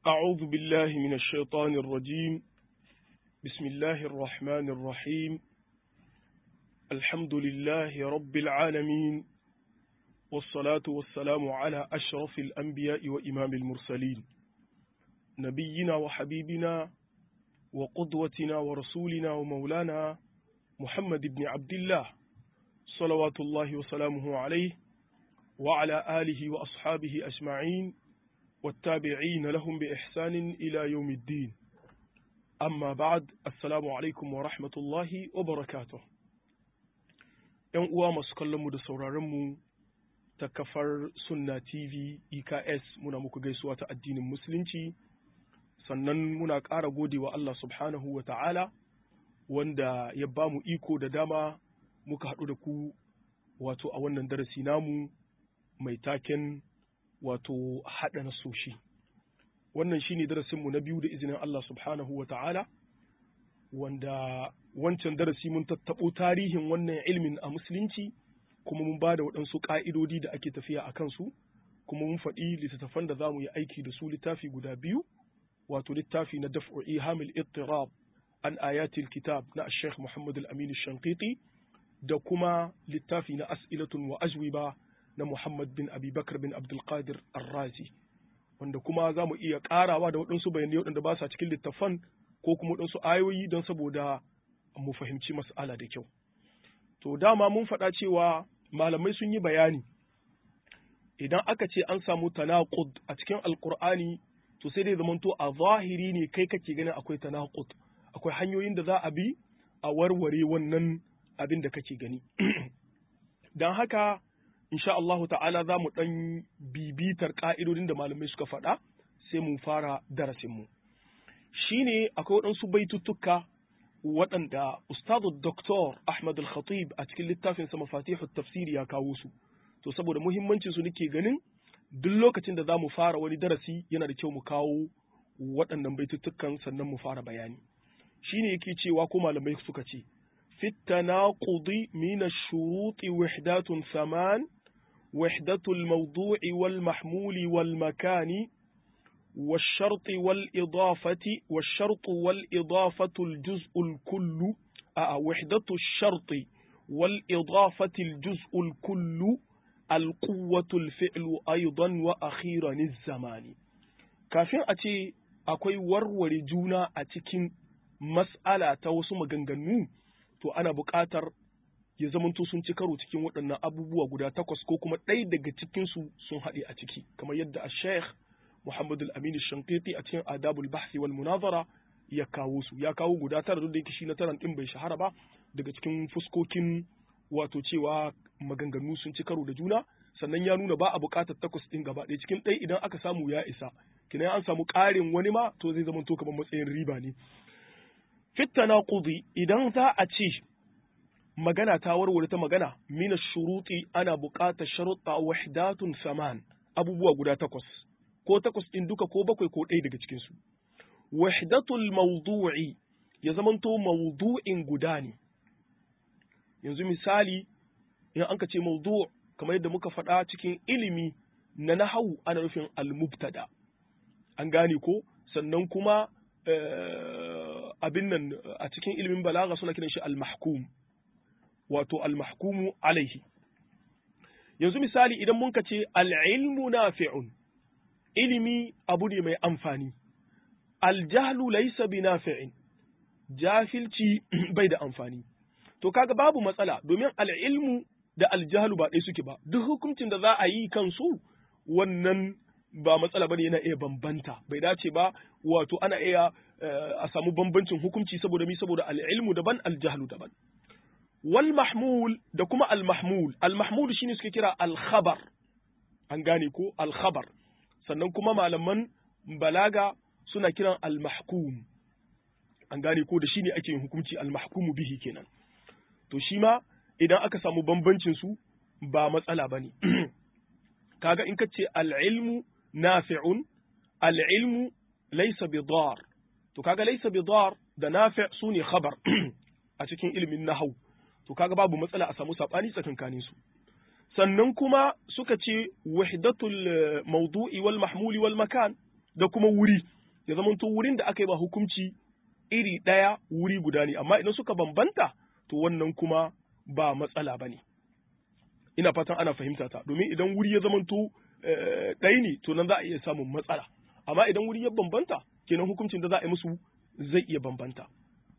أعوذ بالله من الشيطان الرجيم بسم الله الرحمن الرحيم الحمد لله رب العالمين والصلاة والسلام على أشرف الأنبياء وإمام المرسلين نبينا وحبيبنا وقدوتنا ورسولنا ومولانا محمد بن عبد الله صلوات الله وسلامه عليه وعلى آله وأصحابه أجمعين والتابعين لهم بإحسان إلى يوم الدين أما بعد السلام عليكم ورحمة الله وبركاته ‘Yan uwa masu kallonmu da sauraronmu ta kafar Sunna TV EKS muna muku gaisuwa ta addinin Musulunci, sannan muna ƙara gode wa Allah subhanahu wa ta'ala wanda ya ba mu iko da dama muka haɗu da ku wato a wannan darasi namu mai taken wato haɗa nasoshi wannan shine darasinmu na biyu da izinin Allah subhanahu wa ta'ala wanda wancan darasi mun tattaɓo tarihin wannan ilmin a musulunci kuma mun ba da waɗansu ƙa'idodi da ake tafiya a kansu kuma mun faɗi littattafan da za mu yi aiki da su littafi guda biyu wato littafi na daf'u ihamil ittirab an ayatil kitab na Sheikh Muhammad al-Amin Shankiti da kuma littafi na as'ilatun wa ajwiba na Muhammad bin Abi Bakar bin Abdul Qadir Ar-Razi wanda kuma za mu iya ƙarawa da waɗansu bayanai waɗanda ba sa cikin littafan ko kuma waɗansu ayoyi don saboda mu fahimci mas'ala da kyau. To dama mun faɗa cewa malamai sun yi bayani idan aka ce an samu tanaqud a cikin Alƙur'ani to sai dai zamanto a zahiri ne kai kake ganin akwai tanaqud akwai hanyoyin da za a bi a warware wannan abin da kake gani. Don haka insha Allahu ta'ala za mu ɗan bibitar ƙa'idodin da malamai suka faɗa sai mu fara darasinmu. Shi ne akwai waɗansu baituttuka waɗanda Ustazu Doktor Ahmad Al-Khatib a cikin littafinsa Mafatihu Tafsiri ya kawo su. To saboda muhimmancin su nake ganin duk lokacin da za mu fara wani darasi yana da kyau mu kawo waɗannan baituttukan sannan mu fara bayani. Shi ne yake cewa ko malamai suka ce, في التناقض من الشروط وحدات ثمان وحدة الموضوع والمحمول والمكان والشرط والإضافة والشرط والإضافة الجزء الكل آه وحدة الشرط والإضافة الجزء الكل القوة الفعل أيضا وأخيرا الزمان كافين أتي أكوي ورور جونا أتكين مسألة توسم مغنغنو to ana buƙatar ya zamanto sun ci karo cikin waɗannan abubuwa guda takwas ko kuma ɗaya daga cikinsu sun haɗe a ciki kamar yadda a sheikh Muhammad al-Amin Shankiti a cikin Adabul Bahsi wal Munazara ya kawo su ya kawo guda tara duk da yake shi na taran din bai shahara ba daga cikin fuskokin wato cewa maganganu sun ci karo da juna sannan ya nuna ba a buƙatar takwas ɗin gaba ɗaya cikin ɗaya idan aka samu ya isa kina an samu ƙarin wani ma to zai zama to kamar matsayin riba ne fittana kudi idan za a ce magana ta warware ta magana mina shuruti ana buƙatar sharuɗa wahdatun saman abubuwa guda takwas ko takwas ɗin duka ko bakwai ko ɗaya daga cikinsu wahdatul mawdu'i ya zamanto mawdu'in guda ne yanzu misali in an ka ce mawdu' kamar yadda muka faɗa cikin ilimi na nahawu ana nufin al-mubtada an gane ko sannan kuma abin nan a cikin ilimin balaga suna kiran shi al-mahkum wato al-mahkumu alaihi yanzu misali idan mun ce al-ilmu nafi'un ilimi abu ne mai amfani al-jahlu laysa bi nafi'in jahilci bai da amfani to kaga babu matsala domin al-ilmu da al-jahlu ba ɗaya suke ba duk hukuncin da za a yi kansu wannan ba matsala bane yana iya bambanta bai dace ba wato ana iya a samu bambancin hukunci saboda mi saboda al-ilmu daban al-jahlu daban wal mahmul da kuma al mahmul al mahmul shine suke kira al khabar an gane ko al khabar sannan kuma malaman balaga suna kiran al mahkum an gane ko da shine ake yin hukunci al mahkumu bihi kenan to shi ma idan aka samu bambancin su ba matsala bane kaga in kace al ilmu nafi'un al ilmu laysa bidar to kaga laysa bidar da nafi' sune khabar a cikin ilimin nahwu to kaga babu matsala a samu sabani tsakankanin su sannan kuma suka ce wahdatul mawdu'i wal mahmuli wal makan da kuma wuri ya zamanto wurin da aka yi ba hukunci iri ɗaya wuri guda ne amma idan suka bambanta to wannan kuma ba matsala ba ne ina fatan ana fahimta ta domin idan wuri ya zamanto ɗaya ne to nan za a iya samun matsala amma idan wuri ya bambanta kenan hukuncin da za a yi musu zai iya bambanta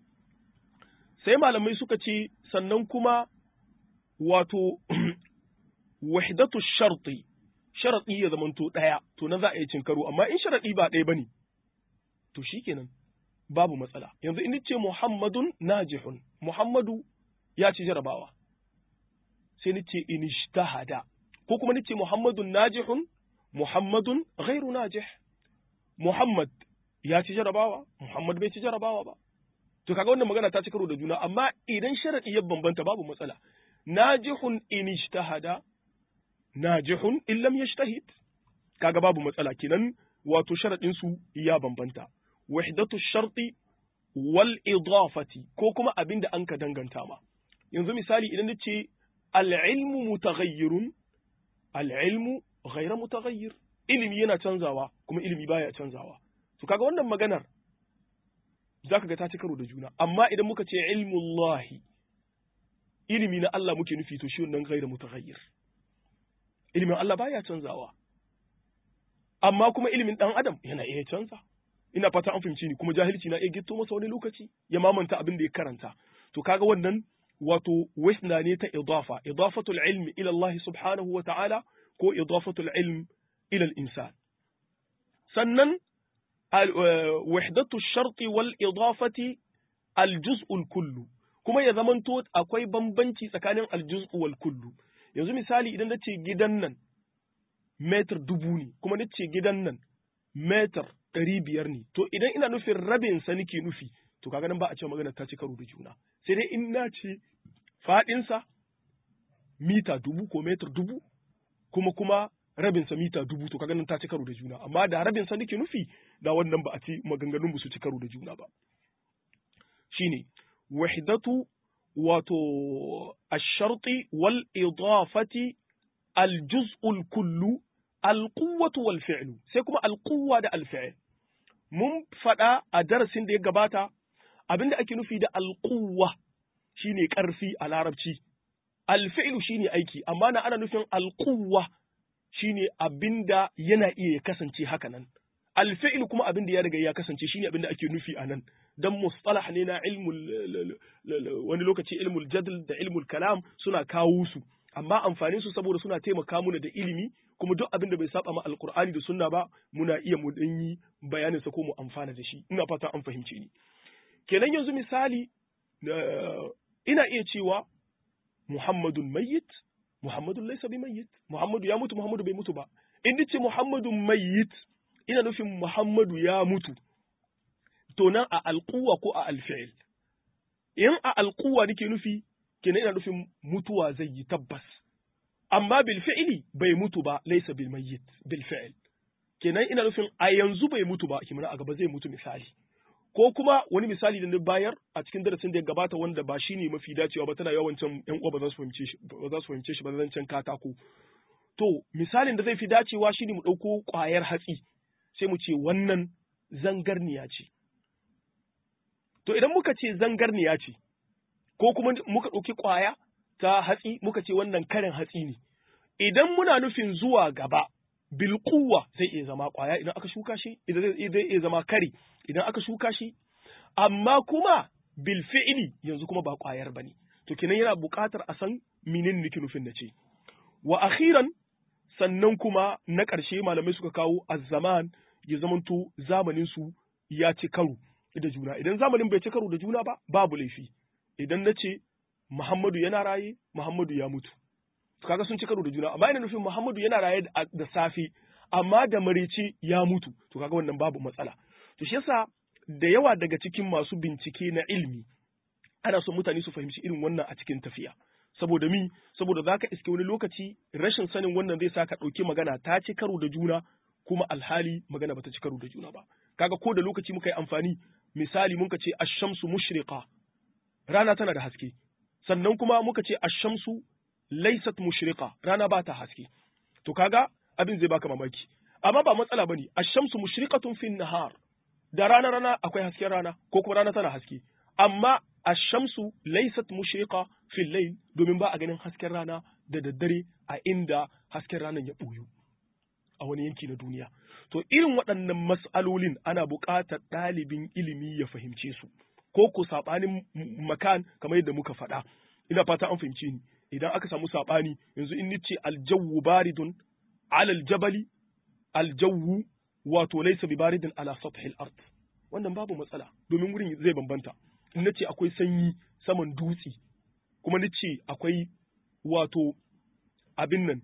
sai malamai suka ce sannan kuma wato wahdatu sharti sharadi ya zamanto ɗaya to nan za a yi cin karo amma in sharadi ba ɗaya bane to shikenan babu matsala yanzu in ce muhammadun najihun muhammadu ya ci jarabawa sai ni ce in ijtahada ko kuma ni ce muhammadun najihun muhammadun ghairu najih muhammad ya ci jarabawa muhammad bai ci jarabawa ba to kaga wannan magana ta ci karo da juna amma idan sharadi ya bambanta babu matsala najihun in ijtahada najihun in lam yajtahid kaga babu matsala kenan wato sharadin su ya bambanta wahdatu sharti wal idafati ko kuma abin da an ka danganta ma yanzu misali idan nace al-ilmu mutaghayyirun al-ilmu ghayra mutaghayyir ilimi yana canzawa kuma ilimi baya canzawa to kaga wannan maganar zaka ga ta ci karo da juna amma idan muka ce ilmullahi ilimi na Allah muke nufi to shi wannan ghayra mutaghayyir ilimin Allah baya canzawa amma kuma ilimin dan adam yana iya canza ina fata an fahimci ni kuma jahilci na iya gitto masa wani lokaci ya mamanta abin da ya karanta to kaga wannan wato wasna ne ta idafa idafatul ilmi ila Allah subhanahu wa ta'ala ko idafatul ilm ila al-insan sannan wahdatu sharti wal idafati al-juz'ul kullu kuma ya zamanto akwai bambanci tsakanin al-juz'u wal kullu yanzu misali idan nace gidan nan metar dubu ne kuma nace gidan nan metar ɗari biyar ne to idan ina nufin rabin sa nake nufi to kaga nan ba a ce magana ta ci karo da juna sai dai in na ce faɗinsa mita dubu ko metar dubu kuma kuma rabin sa mita dubu to kaga nan ta ci karo da juna amma da rabin sa nake nufi da wannan ba a ci maganganun ba su ci karo da juna ba shine wahdatu wato ash-sharti wal idafati al-juz'ul kullu al-quwwatu wal fi'lu sai kuma al-quwwa da al-fi'l mun faɗa a darasin da ya gabata abinda ake nufi da alƙuwa shine ƙarfi a larabci alfi'lu shine aiki amma na ana nufin alƙuwa shine abinda yana iya ya kasance haka nan alfi'lu kuma abinda ya riga ya kasance shine abinda ake nufi a nan dan mustalah ne na ilmul wani lokaci ilmul jadl da ilmul kalam suna kawo su amma amfanin su saboda suna taimaka mana da ilimi kuma duk abin da bai saba ma alkur'ani da sunna ba muna iya mu dan yi bayanin sa ko mu amfana da shi ina fata an fahimce ni kenan yanzu misali ina iya cewa muhammadun mayyit muhammadun laysa bi mayyit muhammadu ya mutu muhammadu bai mutu ba in ce muhammadun mayyit ina nufin muhammadu ya mutu to nan a alquwa ko a alfi'il in a alquwa nake nufi kenan ina nufin mutuwa zai yi tabbas amma bil fi'li bai mutu ba laysa bil mayyit bil fi'l kenan ina nufin a yanzu bai mutu ba kimana a gaba zai mutu misali ko kuma wani misali da na bayar a cikin darasin da ya gabata wanda ba shine mafi dacewa ba tana yawan can yan uwa ba za su fahimce shi ba za su fahimce shi ba zan can katako to misalin da zai fi dacewa shine mu dauko kwayar hatsi sai mu ce wannan zangarniya ce to idan muka ce zangarniya ce ko kuma muka ɗauki ƙwaya ta hatsi muka ce wannan karin hatsi ne idan muna nufin zuwa gaba bilkuwa zai iya zama ƙwaya idan aka shuka shi idan zai iya zama kari idan aka shuka shi amma kuma bil fi'ili yanzu kuma ba ƙwayar bane to kenan yana buƙatar a san menene nake nufin na ce wa akhiran sannan kuma na ƙarshe malamai suka kawo azzaman ya zamanto zamanin su ya ci karo da juna idan zamanin bai ci karo da juna ba babu laifi idan na ce Muhammadu yana raye, Muhammadu ya mutu. Kaga sun ci karo da juna, amma ina nufin Muhammadu yana raye da safe, amma da marece ya mutu, to kaga wannan babu matsala. To shi yasa da yawa daga cikin masu bincike na ilmi ana son mutane su fahimci irin wannan a cikin tafiya. Saboda mi, saboda za ka iske wani lokaci rashin sanin wannan zai sa ka ɗauki magana ta ci karo da juna kuma alhali magana bata ci karo da juna ba. Kaga ko da lokaci muka yi amfani misali muka ce ashamsu mushriqa rana tana da haske sannan kuma muka ce ashamsu laysat mushriqa rana ba ta haske to kaga abin zai baka mamaki amma ba matsala bane ashamsu mushriqatun fin nahar da rana rana akwai hasken rana ko kuma rana tana haske amma ash-shamsu laysat mushriqa fil layl domin ba a ganin hasken rana da daddare a inda hasken ranar ya buyu a wani yanki na duniya to irin waɗannan mas'alolin ana buƙatar ɗalibin ilimi ya fahimce su ko ko saɓanin makan kamar yadda muka faɗa ina fata an fahimce ni idan aka samu saɓani yanzu in nice aljawwu baridun alal jabali aljawwu wato laysa bi baridin ala sathil ard wannan babu matsala domin wurin zai bambanta in nace akwai sanyi saman dutse kuma nace akwai wato abin nan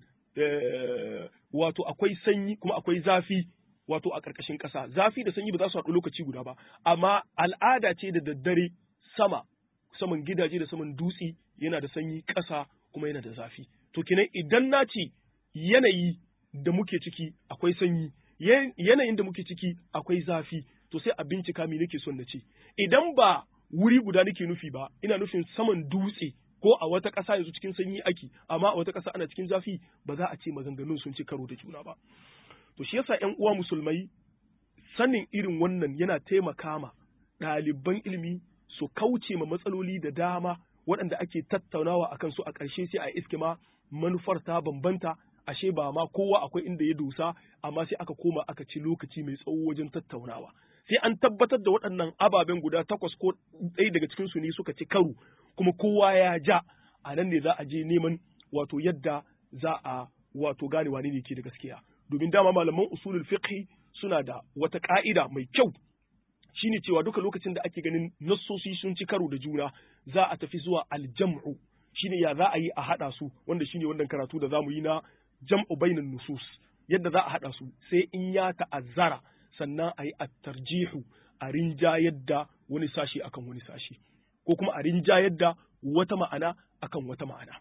wato akwai sanyi kuma akwai zafi wato a ƙarƙashin ƙasa zafi da sanyi ba za su haɗu lokaci guda ba amma al'ada ce da daddare sama saman gidaje da saman dutse yana da sanyi ƙasa kuma yana da zafi to kenan idan na ce yanayi da muke ciki akwai sanyi yanayin da muke ciki akwai zafi to sai a bincika me nake son na ce idan ba wuri guda nake nufi ba ina nufin saman dutse ko a wata ƙasa yanzu cikin sanyi ake amma a wata ƙasa ana cikin zafi ba za a ce maganganun sun ci karo da juna ba to shi yasa ƴan uwa musulmai sanin irin wannan yana taimaka ma ɗaliban ilimi su kauce ma matsaloli da dama waɗanda ake tattaunawa akan su a ƙarshe sai a iske ma manufar ta bambanta ashe ba ma kowa akwai inda ya dosa amma sai aka koma aka ci lokaci mai tsawo wajen tattaunawa sai an tabbatar da waɗannan ababen guda takwas ko ɗaya daga cikin su ne suka ci karo kuma kowa ya ja a nan ne za a je neman wato yadda za a wato gane wane ne ke da gaskiya domin dama malaman usulul fiqh suna da wata ka'ida mai kyau shine cewa duka lokacin da ake ganin nassosi sun ci karo da juna za a tafi zuwa aljam'u shine ya za a yi a hada su wanda shine wannan karatu da zamu yi na jam'u bainan nusus yadda za a hada su sai in ya ta'azzara sannan a yi at-tarjihu a rinjayar da wani sashi akan wani sashi ko kuma a rinjayar da wata ma'ana akan wata ma'ana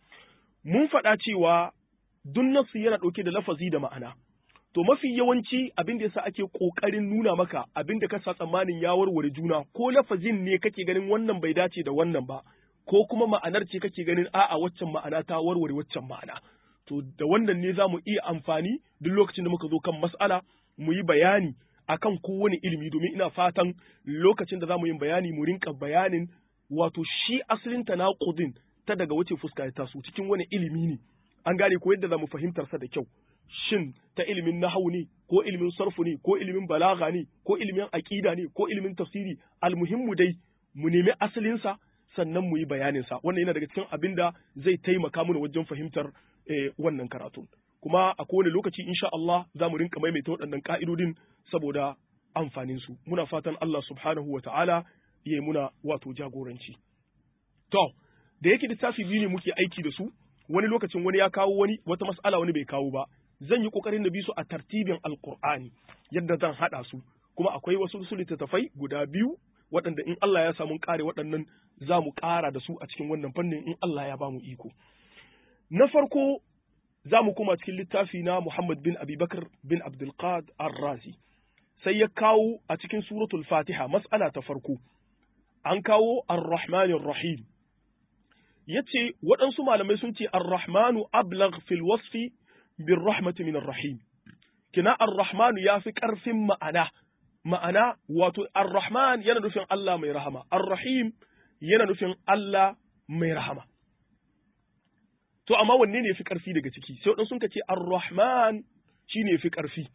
mun faɗa cewa duk nasu yana ɗauke da lafazi da ma'ana to mafi yawanci abin da yasa ake ƙoƙarin nuna maka abin da ka sa tsammanin ya warware juna ko lafazin ne kake ganin wannan bai dace da wannan ba ko kuma ma'anar ce kake ganin a'a waccan ma'ana ta warware waccan ma'ana to da wannan ne za mu iya amfani duk lokacin da muka zo kan mas'ala mu yi bayani akan kowane ilimi domin ina fatan lokacin da za mu yi bayani mu rinka bayanin wato shi asalin tanaqudin ta daga wace fuska ya taso cikin wani ilimi ne an gane ko yadda za mu fahimtar sa da kyau shin ta ilimin nahawu ne ko ilimin sarfu ne ko ilimin balaga ne ko ilimin aqida ne ko ilimin tafsiri almuhimmu dai mu nemi asalin sa sannan mu yi bayanin sa wannan yana daga cikin abin da zai taimaka mana wajen fahimtar wannan karatu kuma a kowane lokaci insha Allah za mu rinka maimaita waɗannan ka'idodin saboda amfanin su muna fatan Allah subhanahu wa ta'ala ya muna wato jagoranci to da yake littafi biyu ne muke aiki da su wani lokacin wani ya kawo wani wata mas'ala wani bai kawo ba zan yi kokarin na bi su a tartibin alqur'ani yadda zan hada su kuma akwai wasu su littattafai guda biyu waɗanda in Allah ya samu kare waɗannan za mu ƙara da su a cikin wannan fannin in Allah ya ba mu iko na farko za mu koma cikin littafi na Muhammad bin Abubakar bin Abdulqad Ar-Razi sai ya kawo a cikin suratul Fatiha mas'ala ta farko an kawo Ar-Rahmanir Rahim yace waɗansu malamai sun ce Ar-Rahmanu ablagh fil wasfi bir rahmati min Ar-Rahim kina Ar-Rahmanu yafi ƙarfin ma'ana ma'ana wato Ar-Rahman yana nufin Allah mai rahama Ar-Rahim yana nufin Allah mai rahama to amma wanne ne yafi ƙarfi daga ciki sai waɗansu sun ce Ar-Rahman shine yafi ƙarfi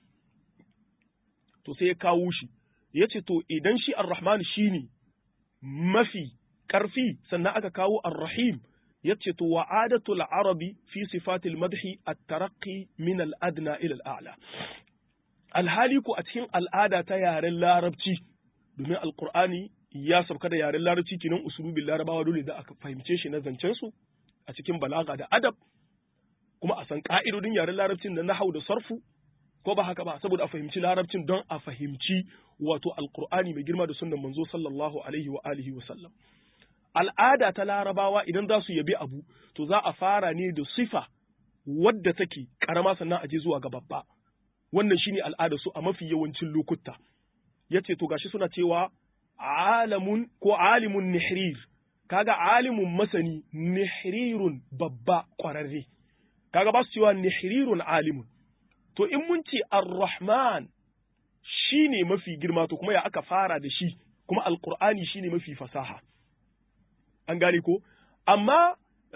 to sai ya kawo shi yace to idan shi Ar-Rahman shine mafi ƙarfi sannan aka kawo ar-rahim yace to wa'adatul arabi fi sifatil madhi at-taraqqi min al-adna ila al-a'la alhali ku a cikin al'ada ta yaren larabci domin alqur'ani ya sauka da yaren larabci kinan usulubin larabawa dole da aka fahimce shi na zancen su a cikin balaga da adab kuma a san ka'idodin yaren larabcin da nahau da sarfu ko ba haka ba saboda a fahimci larabcin don a fahimci wato alqur'ani mai girma da sunnan manzo sallallahu alaihi wa alihi wa sallam al'ada ta larabawa idan za su yabi abu to za a fara ne da sifa wadda take karama sannan a je zuwa ga babba wannan shine al'ada su a mafi yawancin lokuta yace to gashi suna cewa alamun ko alimun nihrir kaga alimun masani nihrirun babba kwararre kaga ba su cewa nihrirun alimun to in mun ce ar-rahman shine mafi girma to kuma ya aka fara da shi kuma alqur'ani shine mafi fasaha an gane ko amma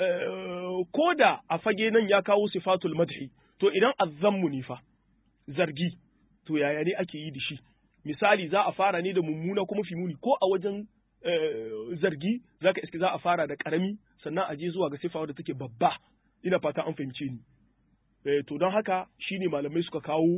ko da a fage nan ya kawo sifatul madhi to idan azzammu ne fa zargi to yaya ne ake yi da shi misali za a fara ne da mummuna kuma fi muni ko a wajen zargi zaka iske za a fara da karami sannan a je zuwa ga sifa wadda take babba ina fata an fahimce ni to don haka shine malamai suka kawo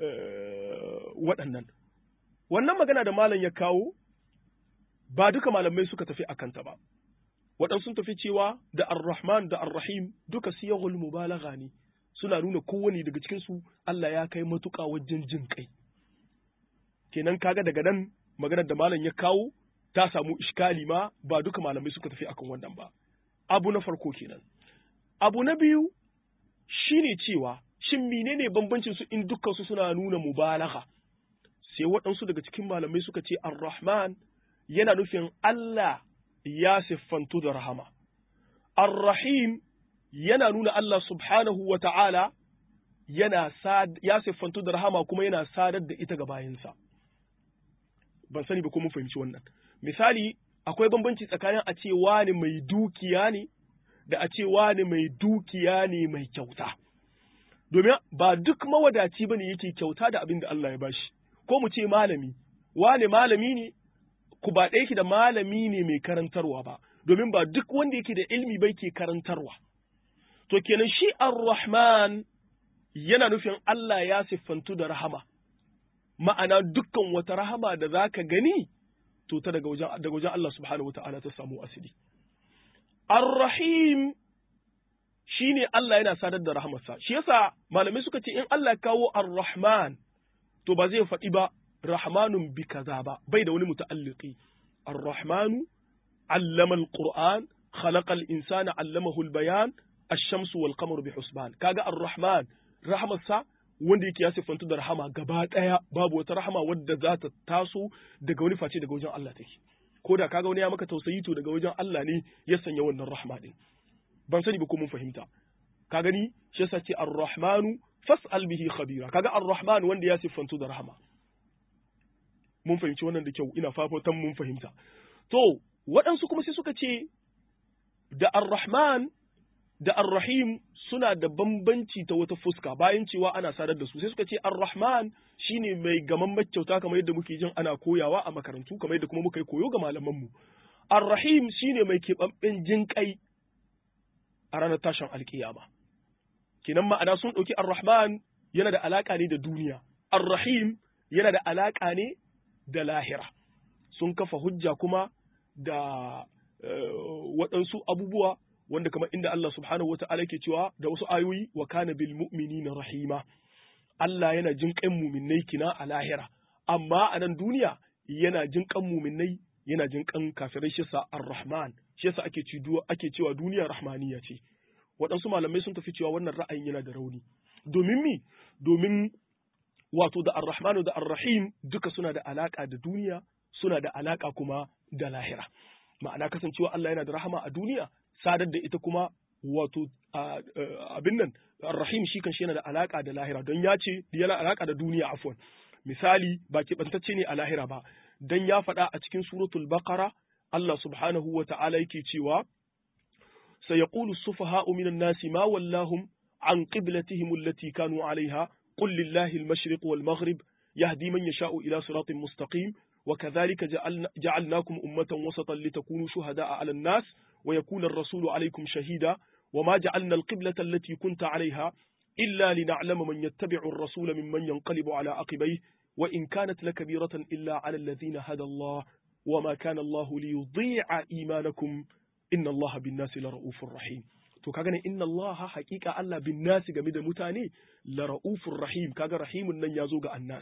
waɗannan wannan magana da malam ya kawo ba duka malamai suka tafi a kanta ba waɗansu sun tafi cewa da ar-rahman da ar-rahim duka siyahul mubalagha ne suna nuna kowane daga cikin su Allah ya kai matuƙa wajen jin kai kenan kaga daga nan maganar da malam ya kawo ta samu iskali ma ba duka malamai suka tafi akan wannan ba abu na farko kenan abu na biyu shine cewa shin menene bambancin su in dukkan su suna nuna mubalagha sai waɗansu daga cikin malamai suka ce ar-rahman yana nufin Allah ya siffantu da rahama ar-rahim yana nuna Allah subhanahu wa ta'ala yana ya siffantu da rahama kuma yana sadar da ita ga bayansa ban sani ba ko mun fahimci wannan misali akwai bambanci tsakanin a ce wani mai dukiya ne da a ce wani mai dukiya ne mai kyauta domin ba duk mawadaci bane yake kyauta da abin da Allah ya bashi ko mu ce malami wani malami ne ku ba ɗaya ki da malami ne mai karantarwa ba domin ba duk wanda yake da ilmi bai ke karantarwa to kenan shi ar-rahman yana nufin Allah ya siffantu da rahama ma'ana dukkan wata rahama da zaka gani to ta daga wajen daga wajen Allah subhanahu wataala ta samu asili ar-rahim shine Allah yana sadar da rahamarsa shi yasa malamai suka ce in Allah kawo ar-rahman to ba zai faɗi ba rahmanun bi kaza ba bai da wani muta'alliqi ar-rahmanu allama al-qur'an khalaqa al-insana allamahu al-bayan ash-shamsu wal qamaru bi husban kaga ar-rahman rahmarsa wanda yake ya siffantu da rahama gaba daya babu wata rahama wadda za ta taso daga wani face daga wajen Allah take ko da kaga wani ya maka tausayi to daga wajen Allah ne ya sanya wannan rahma din ban sani ba ko mun fahimta ka gani shi yasa ce ar-rahmanu fas'al bihi khabira kaga ar-rahman wanda ya siffantu da rahama mun fahimci wannan da kyau ina fafatan mun fahimta to waɗansu kuma sai suka ce da ar-rahman da ar-rahim suna da bambanci ta wata fuska bayan cewa ana sadar da su sai suka ce ar-rahman shine mai gaman kyauta kamar yadda muke jin ana koyawa a makarantu kamar yadda kuma muka yi koyo ga malaman mu ar-rahim shine mai keɓaɓɓen jinƙai a ranar tashin alkiyama kinan ma'ana sun ɗauki ar-rahman yana da alaƙa ne da duniya ar-rahim yana da alaƙa ne da lahira sun kafa hujja kuma da waɗansu abubuwa wanda kamar inda Allah subhanahu wa ta'ala ke cewa da wasu ayoyi wa kana bil mu'minina rahima Allah yana jin kan muminai kina a lahira amma a nan duniya yana jin kan muminai yana jin kan kafirai shi sa ar-rahman shi yasa ake ci ake cewa duniya rahmaniya ce waɗansu malamai sun tafi cewa wannan ra'ayin yana da rauni domin mi domin wato da ar-rahmanu da ar-rahim duka suna da alaka da duniya suna da alaka kuma da lahira ma'ana kasancewa Allah yana da rahama a duniya sadar da ita kuma wato abin nan rahim shi kan shi yana da alaka da lahira don ya ce yana alaka da duniya afwan misali ba keɓantacce ne a lahira ba don ya faɗa a cikin suratul baqara Allah subhanahu wa ta'ala yake cewa سيقول السفهاء من الناس ما ولاهم عن قبلتهم التي كانوا عليها قل لله المشرق والمغرب يهدي من يشاء إلى صراط مستقيم وكذلك جعلنا جعلناكم أمة وسطا لتكونوا شهداء على الناس ويكون الرسول عليكم شهيدا وما جعلنا القبلة التي كنت عليها إلا لنعلم من يتبع الرسول ممن ينقلب على عقبيه وإن كانت لكبيرة إلا على الذين هدى الله وما كان الله ليضيع إيمانكم inna Allah bin nasi la ra'ufur rahim to kaga ne inna Allah haqiqa Allah bin nasi game da mutane la ra'ufur rahim kaga rahimun nan yazo ga annas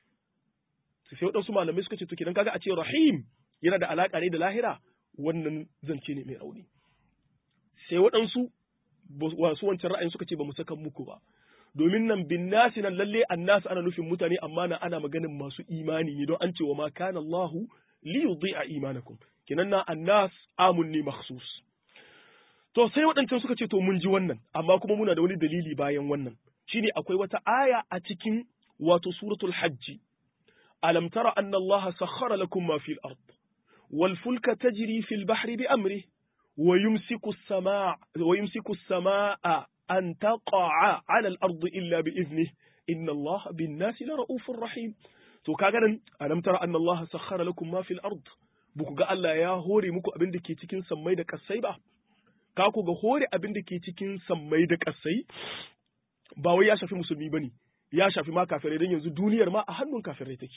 sai wadansu malamai suka ce to kidan kaga a ce rahim yana da alaka ne da lahira wannan zance ne mai rauni sai waɗansu wasu wancan ra'ayin suka ce ba mu saka muku ba domin nan bin nasi nan lalle annas ana nufin mutane amma na ana maganin masu imani ne don an ce wa ma kana Allahu li yudhi'a imanakum kinan na annas amun ne makhsus to sai waɗancan suka ce to mun ji wannan amma kuma muna da wani dalili bayan wannan shine akwai wata aya a cikin wato suratul hajji alam tara anna Allah sakhkhara lakum ma fil ard wal fulka tajri fil bahri bi amrihi wa yumsiku as-samaa wa yumsiku as-samaa an taqa'a 'ala al-ardi illa bi idhnihi inna Allah bin nasi la ra'ufur rahim to kaga nan alam tara anna Allah sakhkhara lakum ma fil ard buku ga Allah ya hore muku abin da ke cikin sammai da kasai ba ka ku ga hore abin da ke cikin sammai da kasai ba wai ya shafi musulmi bane ya shafi ma kafirai dan yanzu duniyar ma a hannun kafirai take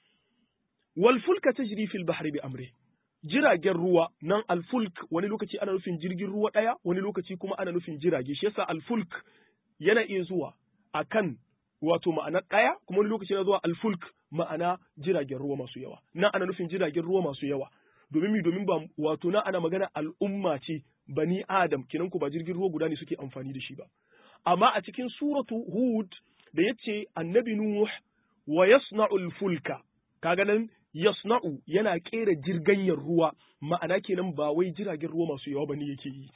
wal fulka tajri fil bahri bi amri jiragen ruwa nan alfulk wani lokaci ana nufin jirgin ruwa daya wani lokaci kuma ana nufin jirage shi yasa alfulk yana iya zuwa akan wato ma'ana ɗaya kuma wani lokaci na zuwa alfulk ma'ana jiragen ruwa masu yawa nan ana nufin jiragen ruwa masu yawa domin mi domin ba wato nan ana magana al'umma ce bani adam kinan ku ba jirgin ruwa guda ne suke amfani da shi ba amma a cikin suratu hud da yace annabi nuh wa yasna'u fulka kaga nan yasna'u yana kera jirganyar ruwa ma'ana kenan ba wai jiragen ruwa masu yawa bane yake yi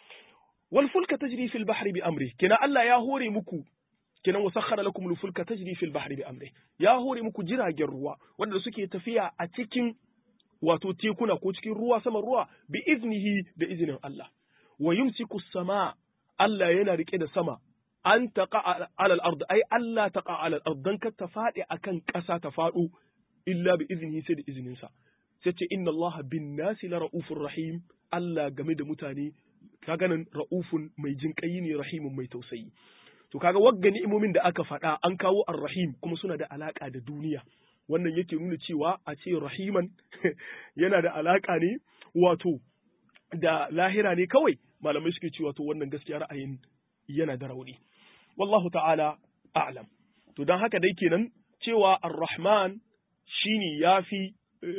wal fulka tajri fil bahri bi amri kenan Allah ya hore muku kenan wa sakhara lakum al-fulka tajri fil bahri bi amri ya hore muku jiragen ruwa wanda suke tafiya a cikin wato tekuna ko cikin ruwa saman ruwa bi iznihi da izinin Allah wa yumsiku sama Allah yana rike da sama an taqa ala al-ard ai Allah taqa ala al-ard dan ka ta fadi akan ƙasa ta fado illa bi iznihi sai da izinin sa sai ce inna Allah bin nasi la raufur rahim Allah game da mutane kaga nan raufun mai jinƙayi ne rahimun mai tausayi To kaga wagga ni'imomin da aka faɗa an kawo ar-rahim kuma suna da alaka da duniya. Wannan yake nuna cewa a ce rahiman yana da alaka ne wato da lahira ne kawai malamai suke cewa to wannan gaskiya ra'ayin yana da rauni. Wallahu ta'ala a'lam. To don haka dai kenan cewa ar-rahman shine yafi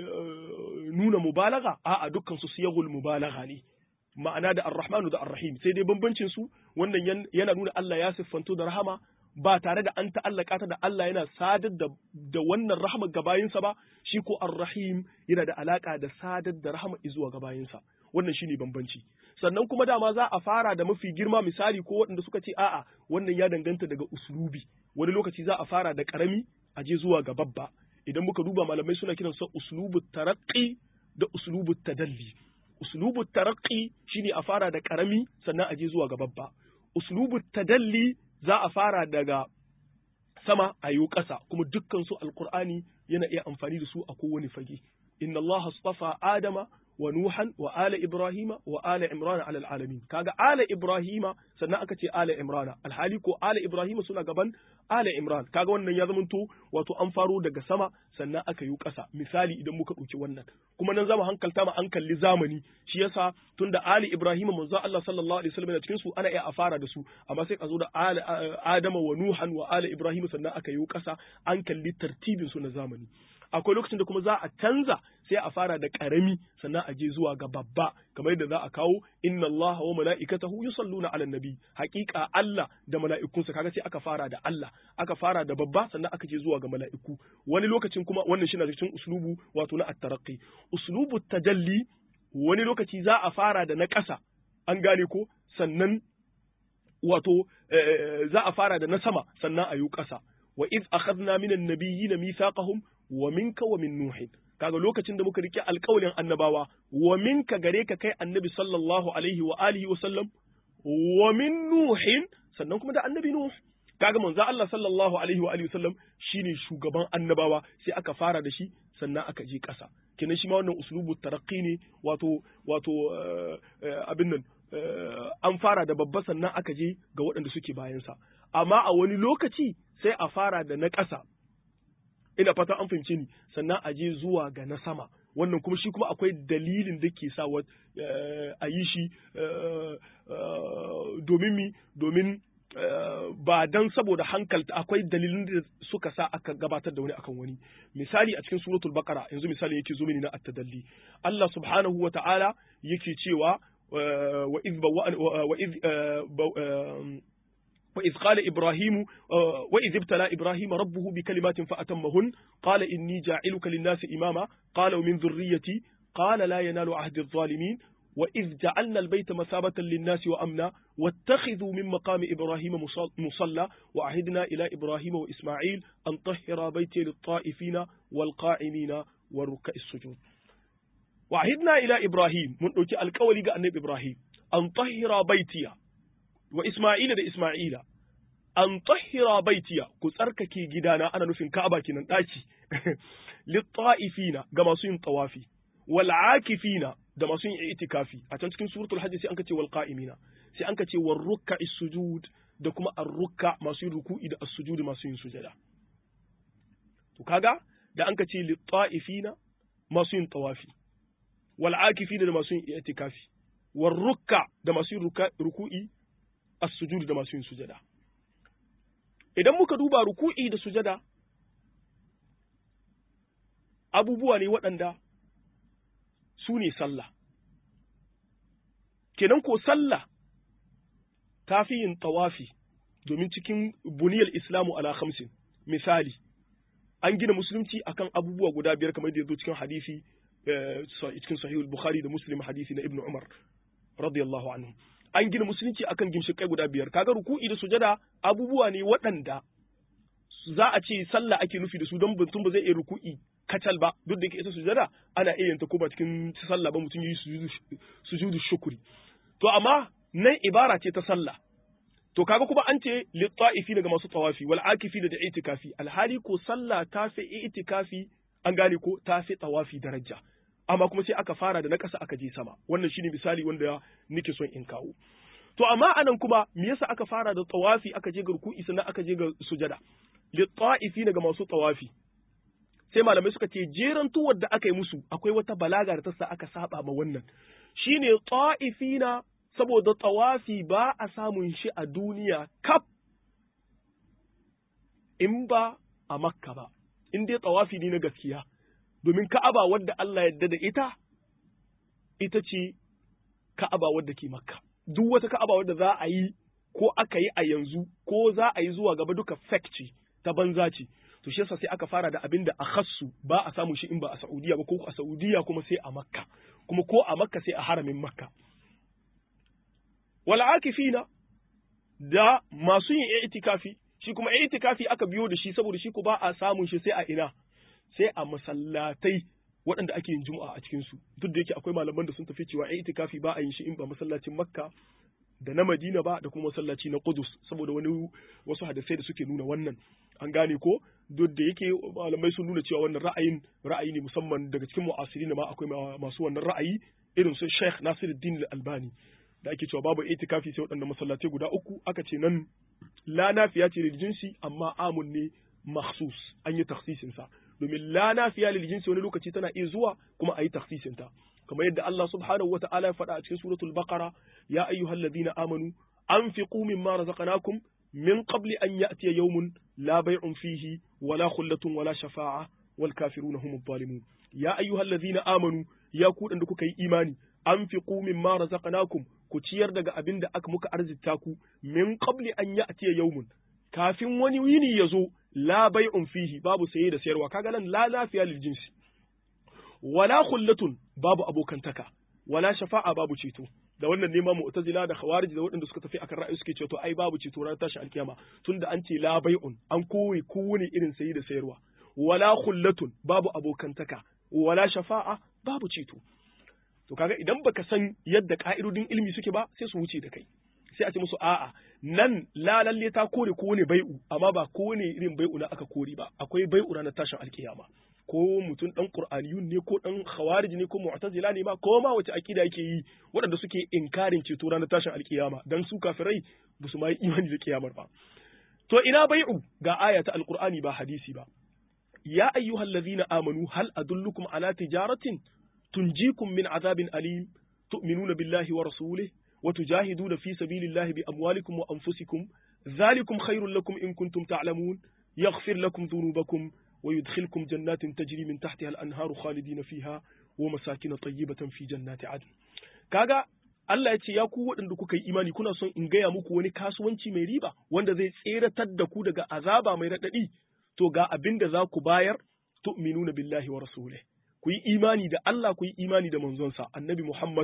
nuna mubalaga a'a dukkan su siyagul mubalaga ne. ma'ana da ar-rahmanu da ar-rahim sai dai bambancin su wannan yana nuna Allah ya siffanto da rahama ba tare da an ta'allaka ta da Allah yana sadar da da wannan rahama ga bayinsa ba shi ko ar-rahim yana da alaka da sadar da rahama zuwa ga bayinsa wannan shine bambanci sannan kuma dama za a fara da mafi girma misali ko waɗanda suka ce a'a wannan ya danganta daga uslubi wani lokaci za a fara da karami a je zuwa ga babba idan muka duba malamai suna kiransa uslubu taraqqi da uslubu tadalli uslubu taraqqi shine a fara da karami sannan a je zuwa ga babba uslubu tadalli za a fara daga sama a yi ƙasa kuma dukkan su alqur'ani yana iya amfani da su a kowane fage inna allaha astafa adama wa nuhan wa ala ibrahima wa ala imrana ala alamin kaga ala ibrahima sannan aka ce ala imrana alhali ko ala ibrahima suna gaban ala imran kaga wannan ya zamanto wato an faro daga sama sannan aka yi ƙasa misali idan muka ɗauki wannan kuma nan zama hankalta ma an kalli zamani shi yasa tunda ali ibrahima manzo Allah sallallahu alaihi wasallam cikin su ana iya a fara da su amma sai ka zo da ala adama wa nuhan wa ala ibrahima sannan aka yi ƙasa an kalli tartibin su na zamani akwai lokacin da kuma za a canza sai a fara da karami sannan a je zuwa ga babba kamar yadda za a kawo inna Allah wa mala'ikatahu yusalluna 'alan nabi haƙiƙa Allah da mala'ikunsa kaga sai aka fara da Allah aka fara da babba sannan aka je zuwa ga mala'iku wani lokacin kuma wannan shi na cikin uslubu wato na at-taraqqi uslubu tajalli wani lokaci za a fara da na ƙasa an gane ko sannan wato za a fara da na sama sannan a yi ƙasa wa iz akhadna minan nabiyyin mithaqahum wa minka wa min nuhin kaga lokacin da muka rike alƙawalin annabawa wa minka gare ka kai annabi sallallahu alaihi wa alihi wa sallam wa min nuhin sannan kuma da annabi nuh kaga manzo Allah sallallahu alaihi wa alihi wa sallam shine shugaban annabawa sai aka fara da shi sannan aka je ƙasa kenan shi ma wannan uslubu taraqqi ne wato wato abin nan an fara da babba sannan aka je ga waɗanda suke bayansa amma a wani lokaci sai a fara da na ƙasa ina fatan an fahimce ni sannan a je zuwa ga na sama wannan kuma shi kuma akwai dalilin da ke sa a yi shi domin mi domin ba dan saboda hankalta akwai dalilin da suka sa aka gabatar da wani akan wani misali a cikin suratul baqara yanzu misali yake zo mini na at-tadalli Allah subhanahu wa ta'ala yake cewa wa idh wa idh وإذ قال إبراهيم وإذ ابتلى إبراهيم ربه بكلمات فأتمهن قال إني جاعلك للناس إماما قال ومن ذريتي قال لا ينال عهد الظالمين wa iz ja'alna al-bayta masabatan lin-nasi wa amna wattakhidhu min maqami ibrahima musalla wa ahidna ila ibrahima wa isma'il an tahhira bayti lit-ta'ifina wal-qa'imina wa ruk'is sujud wa ahidna ila ibrahim mun dauki alƙawari ga annabi ibrahim an tahhira baytiya wa isma'ila da isma'ila an tahhira baitiya ku tsarkake gidana ana nufin Ka'aba kinan daki lit-ta'ifina ga masu yin tawafi wal akifina da masu yin itikafi a can cikin suratul hajj sai an kace wal qa'imina sai an kace war ruk'is sujud da kuma ar ruk'a masu yin ruku'i da as-sujud masu yin sujada to kaga da an kace lit-ta'ifina masu yin tawafi wal akifina da masu yin itikafi war ruk'a da masu yin ruku'i as-sujud da masu yin sujada idan muka duba ruku'i da sujada abubuwa ne waɗanda su ne sallah kenan ko sallah ta fi yin tawafi domin cikin buniyar islamu ala khamsin misali an gina musulunci akan abubuwa guda biyar kamar da ya zo cikin hadisi cikin sahihul bukhari da muslim hadisi na ibnu umar radiyallahu anhu an gina musulunci akan gimshikai guda biyar kaga ruku'i da sujada abubuwa ne waɗanda za a ce sallah ake nufi da su don mutum ba zai iya ruku'i kacal ba duk da yake ita sujada ana iya yanta ko ba cikin sallah ba mutum yi sujudu shukuri to amma nan ibara ce ta sallah to kaga kuma an ce litta'ifi daga masu tawafi wal akifi da itikafi alhali ko sallah ta fi itikafi an gane ko ta fi tawafi daraja amma kuma sai aka fara da na ƙasa aka je sama wannan shine misali wanda nake son in kawo to amma anan kuma me yasa aka fara da tawafi aka je ga ruku'i sannan aka je ga sujada li ta'ifi daga masu tawafi sai malamai suka ce jeran tuwar da aka yi musu akwai wata balaga da ta sa aka saba ma wannan shine ta'ifina saboda tawafi ba a samun shi a duniya kaf in ba a makka ba in dai tawafi ne na gaskiya domin ka'aba wadda Allah yadda da ita ita ce ka'aba wadda ke makka duk wata ka'aba wadda za a yi ko aka yi a yanzu ko za a yi zuwa gaba duka fake ce ta banza ce to shi yasa sai aka fara da abin da a khassu ba a samu shi in ba a Saudiya ba ko a Saudiya kuma sai a Makka kuma ko a Makka sai a haramin Makka wal akifina da masu yin itikafi shi kuma itikafi aka biyo da shi saboda shi ko ba a samun shi sai a ina sai a masallatai waɗanda ake yin juma'a a cikinsu duk da yake akwai malaman da sun tafi cewa itikafi ba a yin shi in ba masallacin makka da na madina ba da kuma masallaci na kudus saboda wani wasu hadisai da suke nuna wannan an gane ko duk da yake malamai sun nuna cewa wannan ra'ayin ra'ayi ne musamman daga cikin mu'asirin ma akwai masu wannan ra'ayi irin su Sheikh Nasiruddin Al-Albani da ake cewa babu itikafi sai waɗanda masallatai guda uku aka ce nan la nafiya ce da jinsi amma amun ne makhsus an yi takhsisin sa domin la nafiya lil jinsi wani lokaci tana iya zuwa kuma a yi takhsisin ta kamar yadda Allah subhanahu wa ta'ala ya faɗa a cikin suratul baqara ya ayyuhalladhina amanu anfiqu mimma razaqnakum min qabli an ya'tiya yawmun la bay'un fihi wala khullatun wala shafa'a wal kafiruna humud zalimun ya ayyuhalladhina amanu ya ku da kuka yi imani anfiqu mimma razaqnakum ku ciyar daga abin da aka muka arzita ku min qabli an ya'tiya yawmun kafin wani yini ya zo la bai'un fihi babu saye da sayarwa kaga nan la lafiya lil jinsi wala khullatun babu abokantaka wala shafa'a babu ceto da wannan nema mu'tazila da khawarij da waɗanda suka tafi akan ra'ayi suke cewa to ai babu ceto ran tashi alkiyama tunda an ce la bai'un an koyi kowane irin saye da sayarwa wala khullatun babu abokantaka wala shafa'a babu ceto to kaga idan baka san yadda ka'idodin ilimi suke ba sai su wuce da kai sai a ce musu a'a nan la lalle ta kore ko ne bai'u amma ba ko ne irin bai'u na aka kore ba akwai bai'u na tashin alkiyama ko mutum dan qur'aniyun ne ko dan khawarij ne ko mu'tazila ne ma ko ma wace akida yake yi waɗanda suke inkarin ceto ranar tashin alkiyama dan su kafirai ba su ma yi imani da kiyamar ba to ina bai'u ga aya ta alqur'ani ba hadisi ba ya ayyuhallazina amanu hal adullukum ala tijaratin tunjikum min azabin alim tu'minuna billahi wa rasulihi وتجاهدون في سبيل الله بأموالكم وأنفسكم ذلكم خير لكم إن كنتم تعلمون يغفر لكم ذنوبكم ويدخلكم جنات تجري من تحتها الأنهار خالدين فيها ومساكن طيبة في جنات عدن كاغا Allah ya ce ya ku waɗanda kuka yi imani kuna son in gaya muku wani kasuwanci mai riba wanda zai tseratar da ku daga azaba mai raɗaɗi to ga abin da za ku bayar tu'minuna billahi wa rasulih ku yi imani da Allah ku yi imani da manzonsa annabi Muhammad